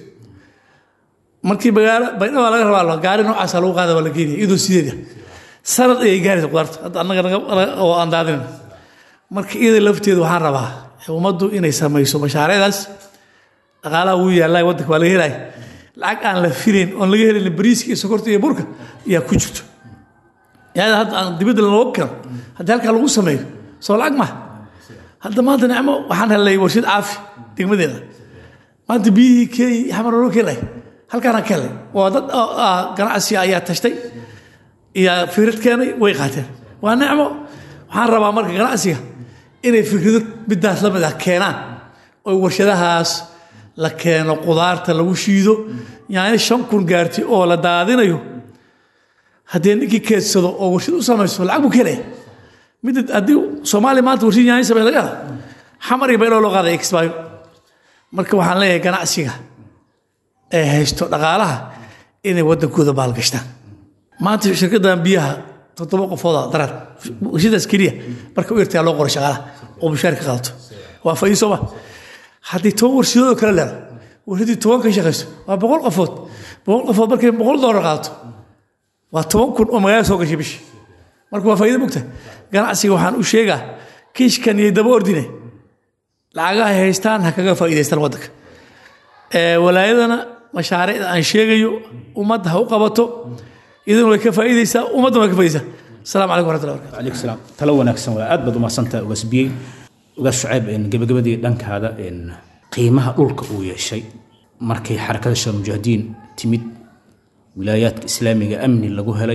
markii magaalo baydhaba laga rabaa gaari noocaasa lagu qaada waa la geenaya iyadoo sideeda sanad ayay gaaraysa qudaarta hadda annaga naga- oo aan daadinin marka iyada lafteedu waxaan rabaa ummaddu inay samayso mashaariicdaas dhaqaalaha wuu yaallaa waddanka waa laga helaya lacag aan la filayn oon laga helin bariiska iyo sokorta iyo burka ayaa ku jirto yaada hadda aan dibadda lanooga keno haddii halkaa lagu sameeyo soo lacag maha hadda maanta nicmo waxaan helnay warshad caafi degmadeeda maanta biyihii kenya xamar loo keenay halkaanaan ka helnay waa dad oo, ah, ganacsi ayaa tashtay iyo fikrad keenay way qaateen waa nicmo waxaan rabaa marka ganacsiga inay fikrado midaas la mid ah keenaan oo warshadahaas la keeno qudaarta lagu shiido yaani shan kun gaarti oo la daadinayo haddii ninkii keedsado oo warshad u samayso lacag buu ka helaya midda haddii soomaaliya maanta warshad yaani samey laga helo xamar iyo bayloo loo qaaday exbayo marka waxaan leeyahay ganacsiga ee haysto dhaqaalaha inay waddankooda baalgashtaan maanta shirkaddan biyaha toddoba qofooda daraad warshadaas keliya marka u yartaa loo qoro shaqaalaha oo mushaar ka qaadato waa faa'iido soo ma haddii toban warshadoodoo kale leedo warshadii toban ka shaqayso waa boqol qofood boqol qofood markay boqol doolar qaadato waa toban kun oo magaalada soo gashay bishii marka waa faa'iido mugta ganacsiga waxaan u sheegaa kiishkan iyo daba ordine lacagaha ay haystaan ha kaga faa'iidaystaan waddanka Ee, walaayadana mashaariicda aan sheegayo ummadda ha u qabato idin way ka faa'iidaysaa ummaddana way ka faa'iidaysaa asalaamu calaykum waraxmatullahi wabarakatu عليك السلام talo wanaagsan waa aad baad u mahadsantahay ugaas biyey ugaas shucayb een, gebagabadii dhankaada een, qiimaha dhulka uu yeeshay markay xarakada shal mujaahidiin timid wilaayaadka islaamiga amni lagu helay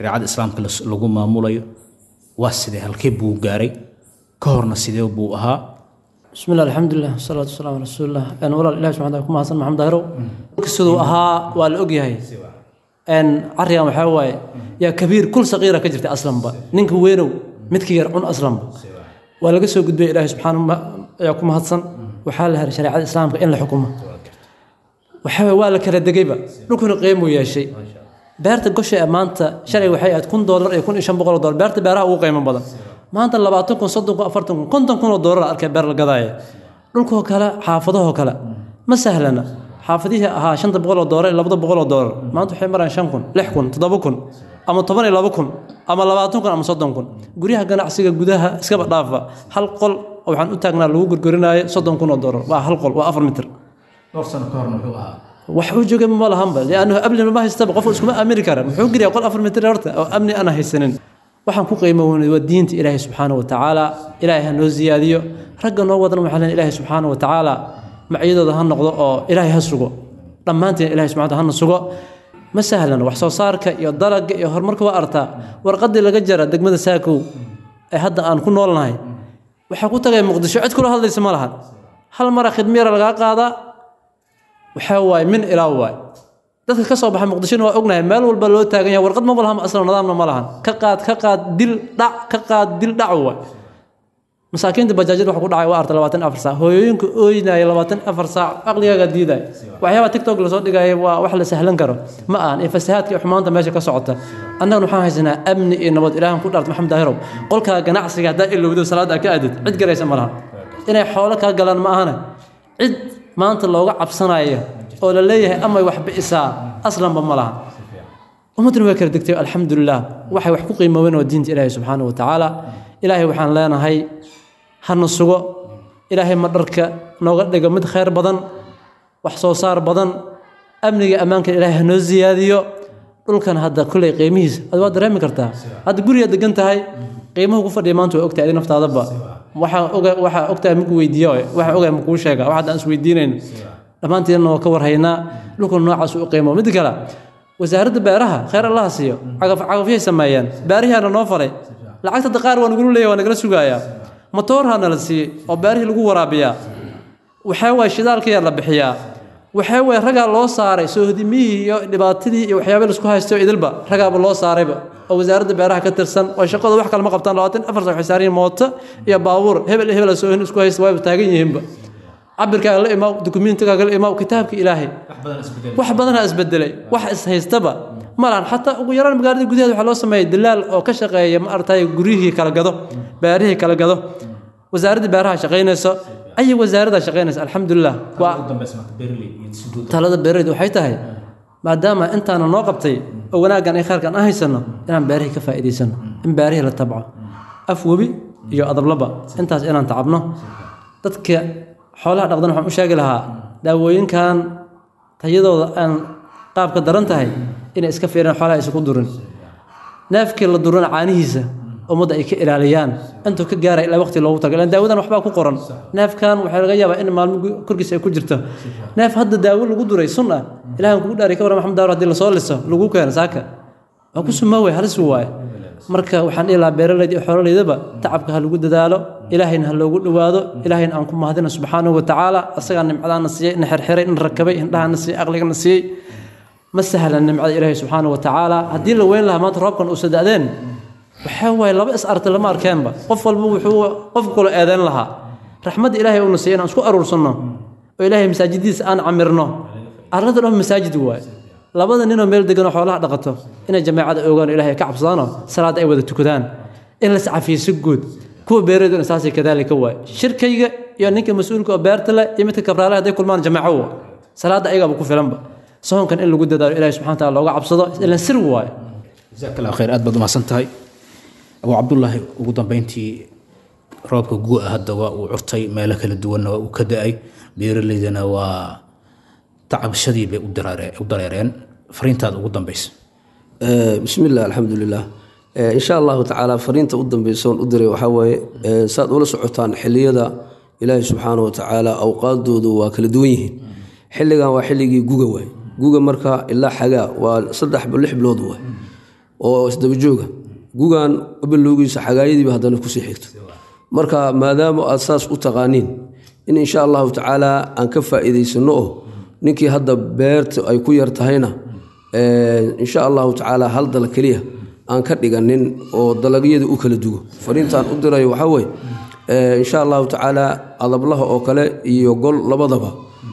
shareecada islaamka las- lagu maamulayo waa sidee halkee buu gaaray ka horna sidee buu ahaa بسم الله الحمد لله والصلاة والسلام على رسول الله أنا ولا إله سبحانه وتعالى كما حسن محمد داهرو كسدو أها والأوجي أن عريا محاوي يا كبير كل صغيرة كجرت أصلا با نينك وينو متك يرعون أصلا با ولا قصو قد بي إله سبحانه ما يا كما حسن وحالها شريعة الإسلام إن الحكومة وحاوي ولا كلا دقيبة نكون قيمو يا شيء beerta gosha ee maanta shalay waxay ahayd kun doolar iyo kun iyo shan boqol oo doolar beerta beeraha ugu qiimo badan maanta labaatan kun soddon kun afartan kun konton kun oo doolar arkay beer la gadaaya dhulkoo kale xaafadahoo kale ma sahlana xaafadihii ahaa shanta boqol oo doolar iyo labada boqol oo doolar maanta waxay marayaan shan kun lix kun toddoba kun ama toban iyo laba kun ama labaatan kun ama soddon kun guryaha ganacsiga gudaha iskaba dhaafa hal qol oo waxaan u taagnaa lagu gurgurinaayo soddon kun oo doolar waa hal qol waa afar mitir dhowr sano ka horna wuxuu ahaa wax uu joogay ma lahanba liannahu amni ma haystaba qof iskuma aamini kara muxuu geliya qol afar mitir horta oo amni aan haysanin waxaan ku qiimo weynay waa diinta ilaahay subxaana wa tacaala ilaahay ha noo ziyaadiyo ragga noo wadan waxaa leen ilaahay subxaana wa tacaala macyadooda ha noqdo oo ilaahay ha sugo dhammaanteen ilahay subxana wa taala hana sugo ma sahlan wax soo saarka iyo dalagga iyo horumarka waa artaa warqadii laga jara degmada saakow ee hadda aan ku noolnahay waxaa ku tagay muqdisho cid kula hadlaysa ma lahan hal mara khidmiyara lagaa qaadaa waxaa waaye min ilaa waay dadka ka soo baxa muqdishona waa ognahay meel walba loo taagan yahay warqad maba lahan aslan nidaamna ma lahan ka qaad ka qaad dil dhac ka qaad dil dhac waay masaakiinta bajaajyada waxa ku dhacay waa arta labaatan afar saac hooyooyinka ooynaya labaatan afar saac aqligaaga diidaya waxyaaba tiktok lasoo dhigaya waa wax la sahlan karo ma ahan iyo fasahaadka iyo xumaanta meesha ka socota annagana waxaan haysanaa amni iyo nabad ilaahan ku dhaarta maxamed daahirow qolkaa ganacsiga haddaa ilowdo salaada ka aadid cid garaysa ma lahan inay xoolo kaa galaan ma ahana cid maanta looga cabsanaya oo la leeyahay amay wax bi'isaa aslanba ma lahan ummadduna way kala degtay alxamdulilah waxay wax ku qiimoobeen waa diinta ilaahay subxaana wa tacaala ilaahay waxaan leenahay hana sugo ilaahay ma dharka nooga dhigo mid khayr badan wax soo saar badan amniga ammaanka ilaahay hanoo ziyaadiyo dhulkan hadda kulley qiimihiisa ad waa dareemi kartaa hadda guriga degan tahay qiimuhu ku fadhiya maanta waa ogtahay adi naftaadaba waxaa oga waxaa ogtahay maku weydiiya waxaa ogahay makuu sheega wax hadda aan is weydiinayno dhammaanteedna waa ka warhaynaa dhulkan noocaas u qiimo mid kale wasaaradda beeraha khayr allaha siiyo cagaf cagafyay sameeyeen beerihiana noo falay lacagta hadda qaar waa nagula leeyahay waa nagala sugayaa matoorha nala siiyey oo beerihii lagu waraabiyaa waxaa waay shidaalkaya la bixiyaa waxaa waay ragaa loo saaray soohodimihii iyo dhibaatadii iyo waxyaaba laisku haysto idilba ragaaba loo saarayba oo wasaaradda beeraha ka tirsan oo shaqada wax kale ma qabtaan labaatan afar sac waxay saaran yihiin mooto iyo baabuur hebel iyo hebel soohin isku haysta waayba taagan yihiinba cabirkaaga la imaw dukumiintigaaga la imaw kitaabka ilaahay wax badanaa isbedelay wax ishaystaba ma lahan xataa ugu yaraan magaalada gudaheeda waxaa loo sameeyay dilaal oo ka shaqeeya ma aragtay guryihii kala gado beerihii kala gado wasaaradda beeraha shaqaynayso ay wasaarada shaqaynaysa alxamdulilah waa talada beeraleyda waxay tahay maadaama intaana noo qabtay oo wanaaggan ay khayrkan aan haysano inaan beerihii ka faa'iidaysano in beerihii la tabco af webi iyo adablaba intaas inaan tacabno dadka xoolaha dhaqdan waxaan u sheegi lahaa daawooyinkan tayadooda aan qaabka daran tahay inay iska fiiraan xoolaha aysan ku durin neefkii la durana caanihiisa ummadda ay ka ilaaliyaan intuu ka gaaray ilaa waqti loogu tago ilaan daawadan waxbaa ku qoran neefkan waxaa laga yaabaa in maalmo korkiisa ay ku jirto neef hadda daawo lagu duray sun ah ilahan kugu dhaariy ka warran maxamed daawar haddii lasoo liso lagu keeno saaka waa ku sumaawey halis waaye marka waxaan dhihi lahaa beeraleyda iyo xooladeydaba tacabka ha lagu dadaalo ilaahayna ha loogu dhowaado ilaahayna aan ku mahadina subxaanahu wa tacaala asagaa nimcadaana siiyey na xerxiray na rakabay indhahana siiyey aqligana siiyey ma sahlan nimcada ilaahay subxaanahu wa tacaala haddii la weyn lahaa maanta roobkan uusa da'deen waxaa waaye laba is arta lama arkeenba qof walba wuxuu qof kula eedeyn lahaa raxmadda ilaahay uuna siiyey inaan isku aruursanno oo ilaahay masaajidiisa aan camirno arlada dhan masaajid waaye labada ninoo meel deganoo xoolaha dhaqato inay jamaacada ogaan oo ilaahay ka cabsadaanoo salaadda ay wada tukadaan in la iscafiyo si guud kuwa beerayduna saasay kadaalika waaye shirkayga iyo ninka mas-uulka oo beerta leh iyo midka kabraale hadday kulmaan jamaaco waa salaadda ayagaaba ku filanba soonkan in lagu dadaalo ilahay subxana taala looga cabsado ilan sir waaye jazaak allah khayr aad baad umahadsan tahay abu cabdullaahi ugu dambeyntii roobka gu-a hadda waa uu curtay meelo kala duwanna waa uu ka da-ay beeraleydana waa tacabashadii bay u dareereen fariintaada ugu dambeysa bismi illah alxamdulilah insha allahu tacaala fariinta u dambeysoon u diray waxaa waaye saad ula socotaan xiliyada ilaahi subxaana wa tacaala awqaaddoodu waa kala duwan yihiin xilligan waa xilligii guga waay guga marka ilaa xagaa waa saddex lix bilood waay oo isdabajooga gugan bilowgiisa xagaayadiiba haddana kusii xigto marka maadaama aad saas u taqaaniin in insha allahu tacaala aan ka faa'iidaysano oo ninkii hadda beerta ay ku yar tahayna insha allahu tacaala hal dal keliya aan ka dhiganin oo dalagyada u kala dugo fariintaan u dirayo waxaa weye insha allahu tacaala adablaha oo kale iyo gol labadaba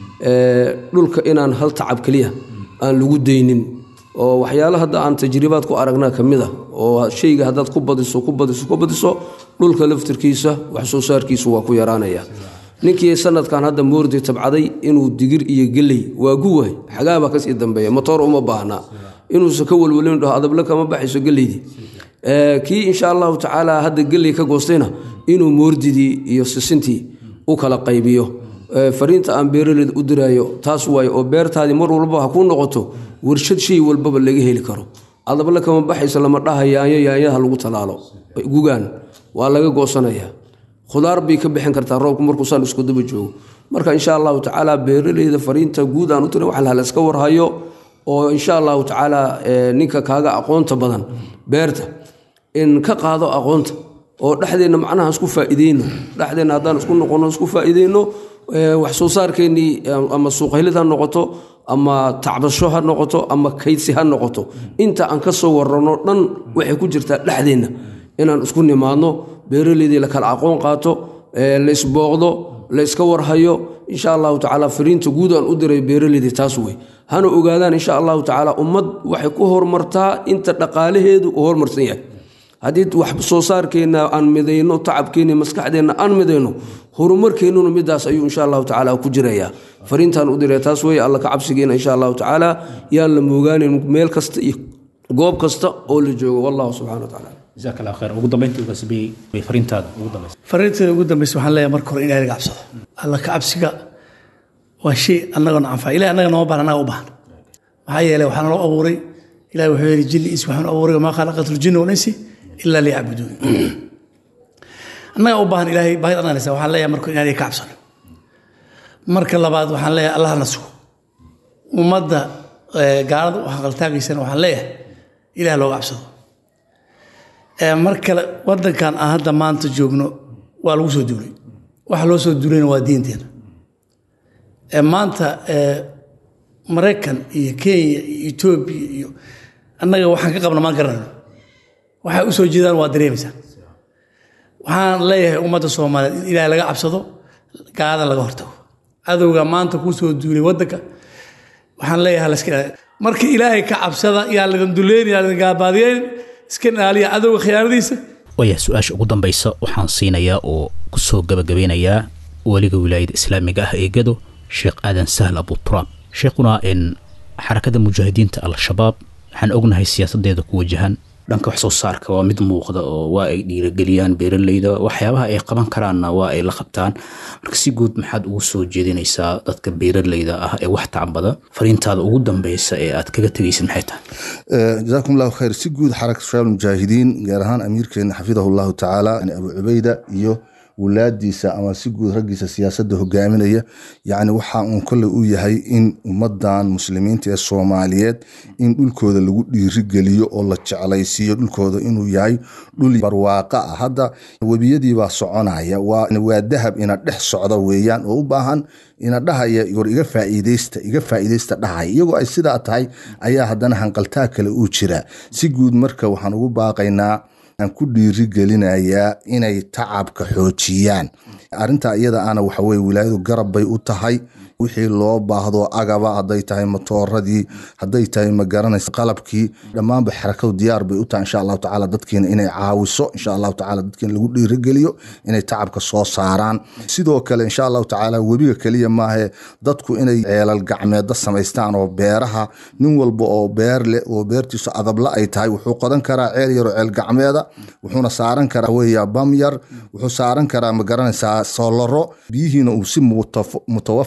dhulka inaan hal tacab keliya aan lagu daynin oo waxyaala hadda aan tajribaad ku aragnaa ka mid a oo shayga haddaad ku badiso ku badiso ku badiso dhulka laftirkiisa wax soo saarkiisu waa ku yaraanaya ninkii sanadkan hadda moordi tabcaday inuu digir iyo geley waa guwaay xagaabaa kasii dambeeya matoor uma baahnaa inuusa ka walwalin dhaho adable kama baxayso geleydii kii insha allahu tacaala hadda geley ka goostayna inuu moordidii iyo sisintii u kala qaybiyo fariinta aan beeraleyda u diraayo taas waaye oo beertaadii mar walba ha kuu noqoto warshad shay walbaba laga heli karo adable kama baxayso lama dhaha yaanyo yaanyaha lagu talaalo gugaan waa laga goosanaya khudaar bay ka bixin kartaa roobku markuusaan isku daba joogo marka insha allahu tacaala beeraleyda fariinta guud aan u tira wax laska warhayo oo insha allahu tacaala ninka kaaga aqoonta badan beerta in ka qaado aqoonta oo dhexdeenna macnaha isku faa'iideyno dhexdeenna haddaan isku noqono isku faa'iideyno wax soo saarkeennii ama suuqhelid ha noqoto ama tacbasho ha noqoto ama kaydsi ha noqoto inta aan ka soo warano dhan waxay ku jirtaa dhexdeenna inaan isku nimaadno beeraleydii la kala aqoon qaato la isbooqdo la iska warhayo insha allahu tacaala fariinta guud aan u diray beeraleydii taas wey hana ogaadaan insha allahu tacaala ummad waxay ku horumartaa inta dhaqaalaheedu uu horumarsan yahay haddii wax soo saarkeenna aan midayno tacabkeenna maskaxdeenna aan midayno horumarkeennuna midaas ayuu insha allahu tacaala ku jirayaa fariintaan u diray taas wey alla ka cabsigeena insha allahu tacaala yaan la moogaanin meel kasta iyo goob kasta oo la joogo wallahu subxana wa tacaala jazaak allah khayr ugu dambeyntii ugaasbiyey way fariintaada ugu dambaysa fariinteeda ugu dambaysa waxaan leeyahay marka hore in ilahay laga cabsado alla ka cabsiga waa shay annagana anfaca ilahay annaga nooma baahan annaga u baahan maxaa yeelay waxaa naloo abuuray ilahi wuxuu yidhi jinni is waxaan abuuray wamaa khalaqatu ljinna walinsi ilaa liyacbuduun annaga u baahan ilahay baahid ananaysa waxaan leeyahay marka in ilahay ka cabsano marka labaad waxaan leeyahay allah na sugo ummadda gaalada u haqaltaagaysana waxaan leeyahay ilaah looga cabsado mar kale wadankan aan hadda maanta joogno waa lagu soo duulay waxa loo soo duulayna waa diinteena maanta maraykan iyo kenya iyo etoobiya iyo annaga waxaan ka qabna maan garanayno waxay u soo jeedaan waa dareemaysaa waxaan leeyahay ummadda soomaaliyeed in ilaahay laga cabsado gaalada laga hortago cadowga maanta kuu soo duulay wadanka waxaan leeyahay laska ilaaliyo marka ilaahay ka cabsada yaa laydin duleyn yaa laydin gaabaadiyeyn iska ilaaliya cadowga khiyaanadiisa waaya su-aasha ugu dambaysa waxaan siinayaa oo kusoo gabagabeynayaa weliga wilaayada islaamiga ah ee gado sheekh aadan sahl abuturaab sheekhuna in xarakada mujaahidiinta al-shabaab waxaan ognahay siyaasadeeda ku wajahan dhanka wax soo saarka waa mid muuqda oo waa ay dhiirageliyaan beeraleyda waxyaabaha ay qaban karaanna waa ay la qabtaan marka si guud maxaad ugu soo jeedinaysaa dadka beeraleyda ah ee wax tacbada fariintaada ugu dambeysa ee aad kaga tegaysid maxay tahay jazaakum allahu khayr si guud xarakatu shabaab mujaahidiin gaar ahaan amiirkeena xafidahu llahu tacaala abu cubayda iyo wulaadiisa ama si guud raggiisa siyaasadda hogaaminaya yacni waxa uun kolle u yahay in ummadan muslimiinta ee soomaaliyeed in dhulkooda lagu dhiirigeliyo oo la jeclaysiiyo dhulkooda inuu yahay dhul barwaaqo ah hadda webiyadiibaa soconaya waa dahab ina dhex socda weeyaan oo u baahan ina dhahaya war iga faa'iideysta iga faa'iideysta dhahaya iyagoo ay sidaa tahay ayaa haddana hanqaltaa kale uu jira si guud marka waxaan ugu baaqaynaa aan ku dhiirigelinayaa inay tacabka xoojiyaan arintaa iyada ana waxaweye wilaayadu garab bay u tahay wixii loo baahdo agaba haday tahay matooradii haday tahay magaranaysa qalabkii dhammaanba xarakadu diyaar bay u tahay insha allahu tacala dadkiina inay caawiso insha allahu tacala dadkiina lagu dhiirigeliyo inay tacabka soo saaraan sidoo kale insha allahu tacaala webiga keliya maahe dadku inay ceelal gacmeeda samaystaan oo beeraha nin walba oo beer leh oo beertiisu adabla ay tahay wuxuu qodan karaa ceel yaroo ceel gacmeeda wuxuuna saaran karaa weya bamyar wuxuu saaran karaa magaranaysaa soolaro biyihiina uu si mutawafira uu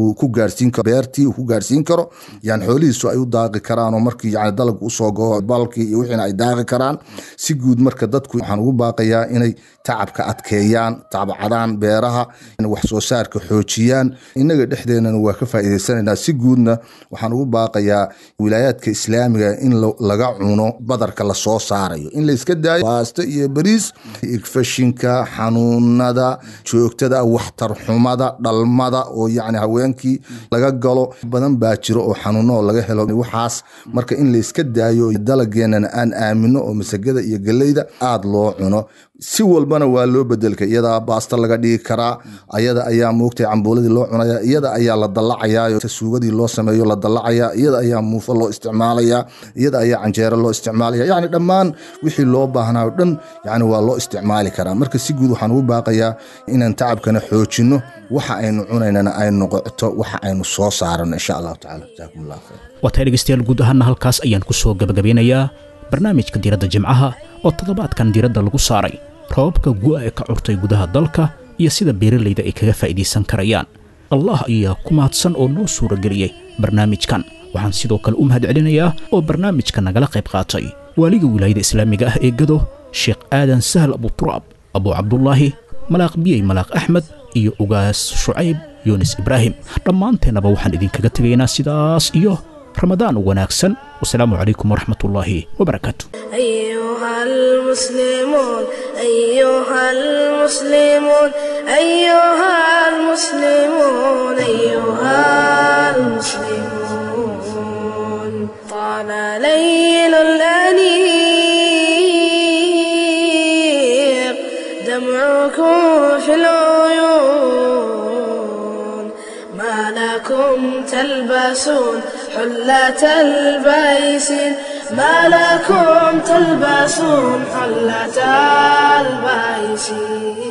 uu ku gaarsiin karo beertii uu ku gaarsiin karo yani xoolihiisu ay u daaqi karaan oo markii yani dalag usoo goho balkii iyo wixiina ay daaqi karaan si guud marka dadku waxaan ugu baaqayaa inay tacabka adkeeyaan tacbacadaan beeraha wax soo saarka xoojiyaan innaga dhexdeenana waa ka faa'iidaysanaynaa si guudna waxaan ugu baaqayaa wilaayaadka islaamiga in laga cuno badarka lasoo saarayo in layska daayo baasto iyo bariis igfashinka xanuunada joogtada waxtar xumada dhalmada oo yani haweenkii laga galo badan baa jiro oo xanuuno oo laga helo waxaas marka in layska daayo dalageenana aan aamino oo masagada iyo geleyda aada loo cuno si walbana waa loo bedelka iyadaa baasta laga dhigi karaa ayada ayaa moogtay cambuuladii loo cunaya iyada ayaa la dallacayaa suugadii loo sameeyo la dallacayaa iyada ayaa muufo loo isticmaalaya iyada ayaa canjeero loo isticmaalaya yani dhammaan wixii loo baahnaa o dhan yani waa loo isticmaali karaa marka si guud waxaan ugu baaqayaa inaan tacabkana xoojino waxa aynu cunaynana ay noqoto waxa aynu soo saarano insha allahu tacala jaakum allah khayr waa tahay dhegeystayaal guud ahaana halkaas ayaan ku soo gabagabeynayaa barnaamijka diiradda jimcaha oo toddobaadkan diiradda lagu saaray roobabka gu'a ee ka curtay gudaha dalka iyo sida beeralayda ay kaga faa'iidaysan karayaan allah ayaa ku mahadsan oo noo suurageliyey barnaamijkan waxaan sidoo kale u mahadcelinayaa oo barnaamijka nagala qayb qaatay waaliga wilaayada islaamiga ah ee gado sheekh aadan sahal abuturaab abuu cabdulaahi malaaq biyey malaaq axmed iyo ugaas shucayb yunis ibraahim dhammaanteennaba waxaan idinkaga tegaynaa sidaas iyo ramadaan wanaagsan wasalaamu calaykum waraxmat ullaahi wabarakaatu أيها المسلمون أيها المسلمون أيها المسلمون أيها المسلمون طال ليل الأنيق دمعكم في العيون ما لكم تلبسون حلة البيسين ما لكم تلبسون حلة البيسين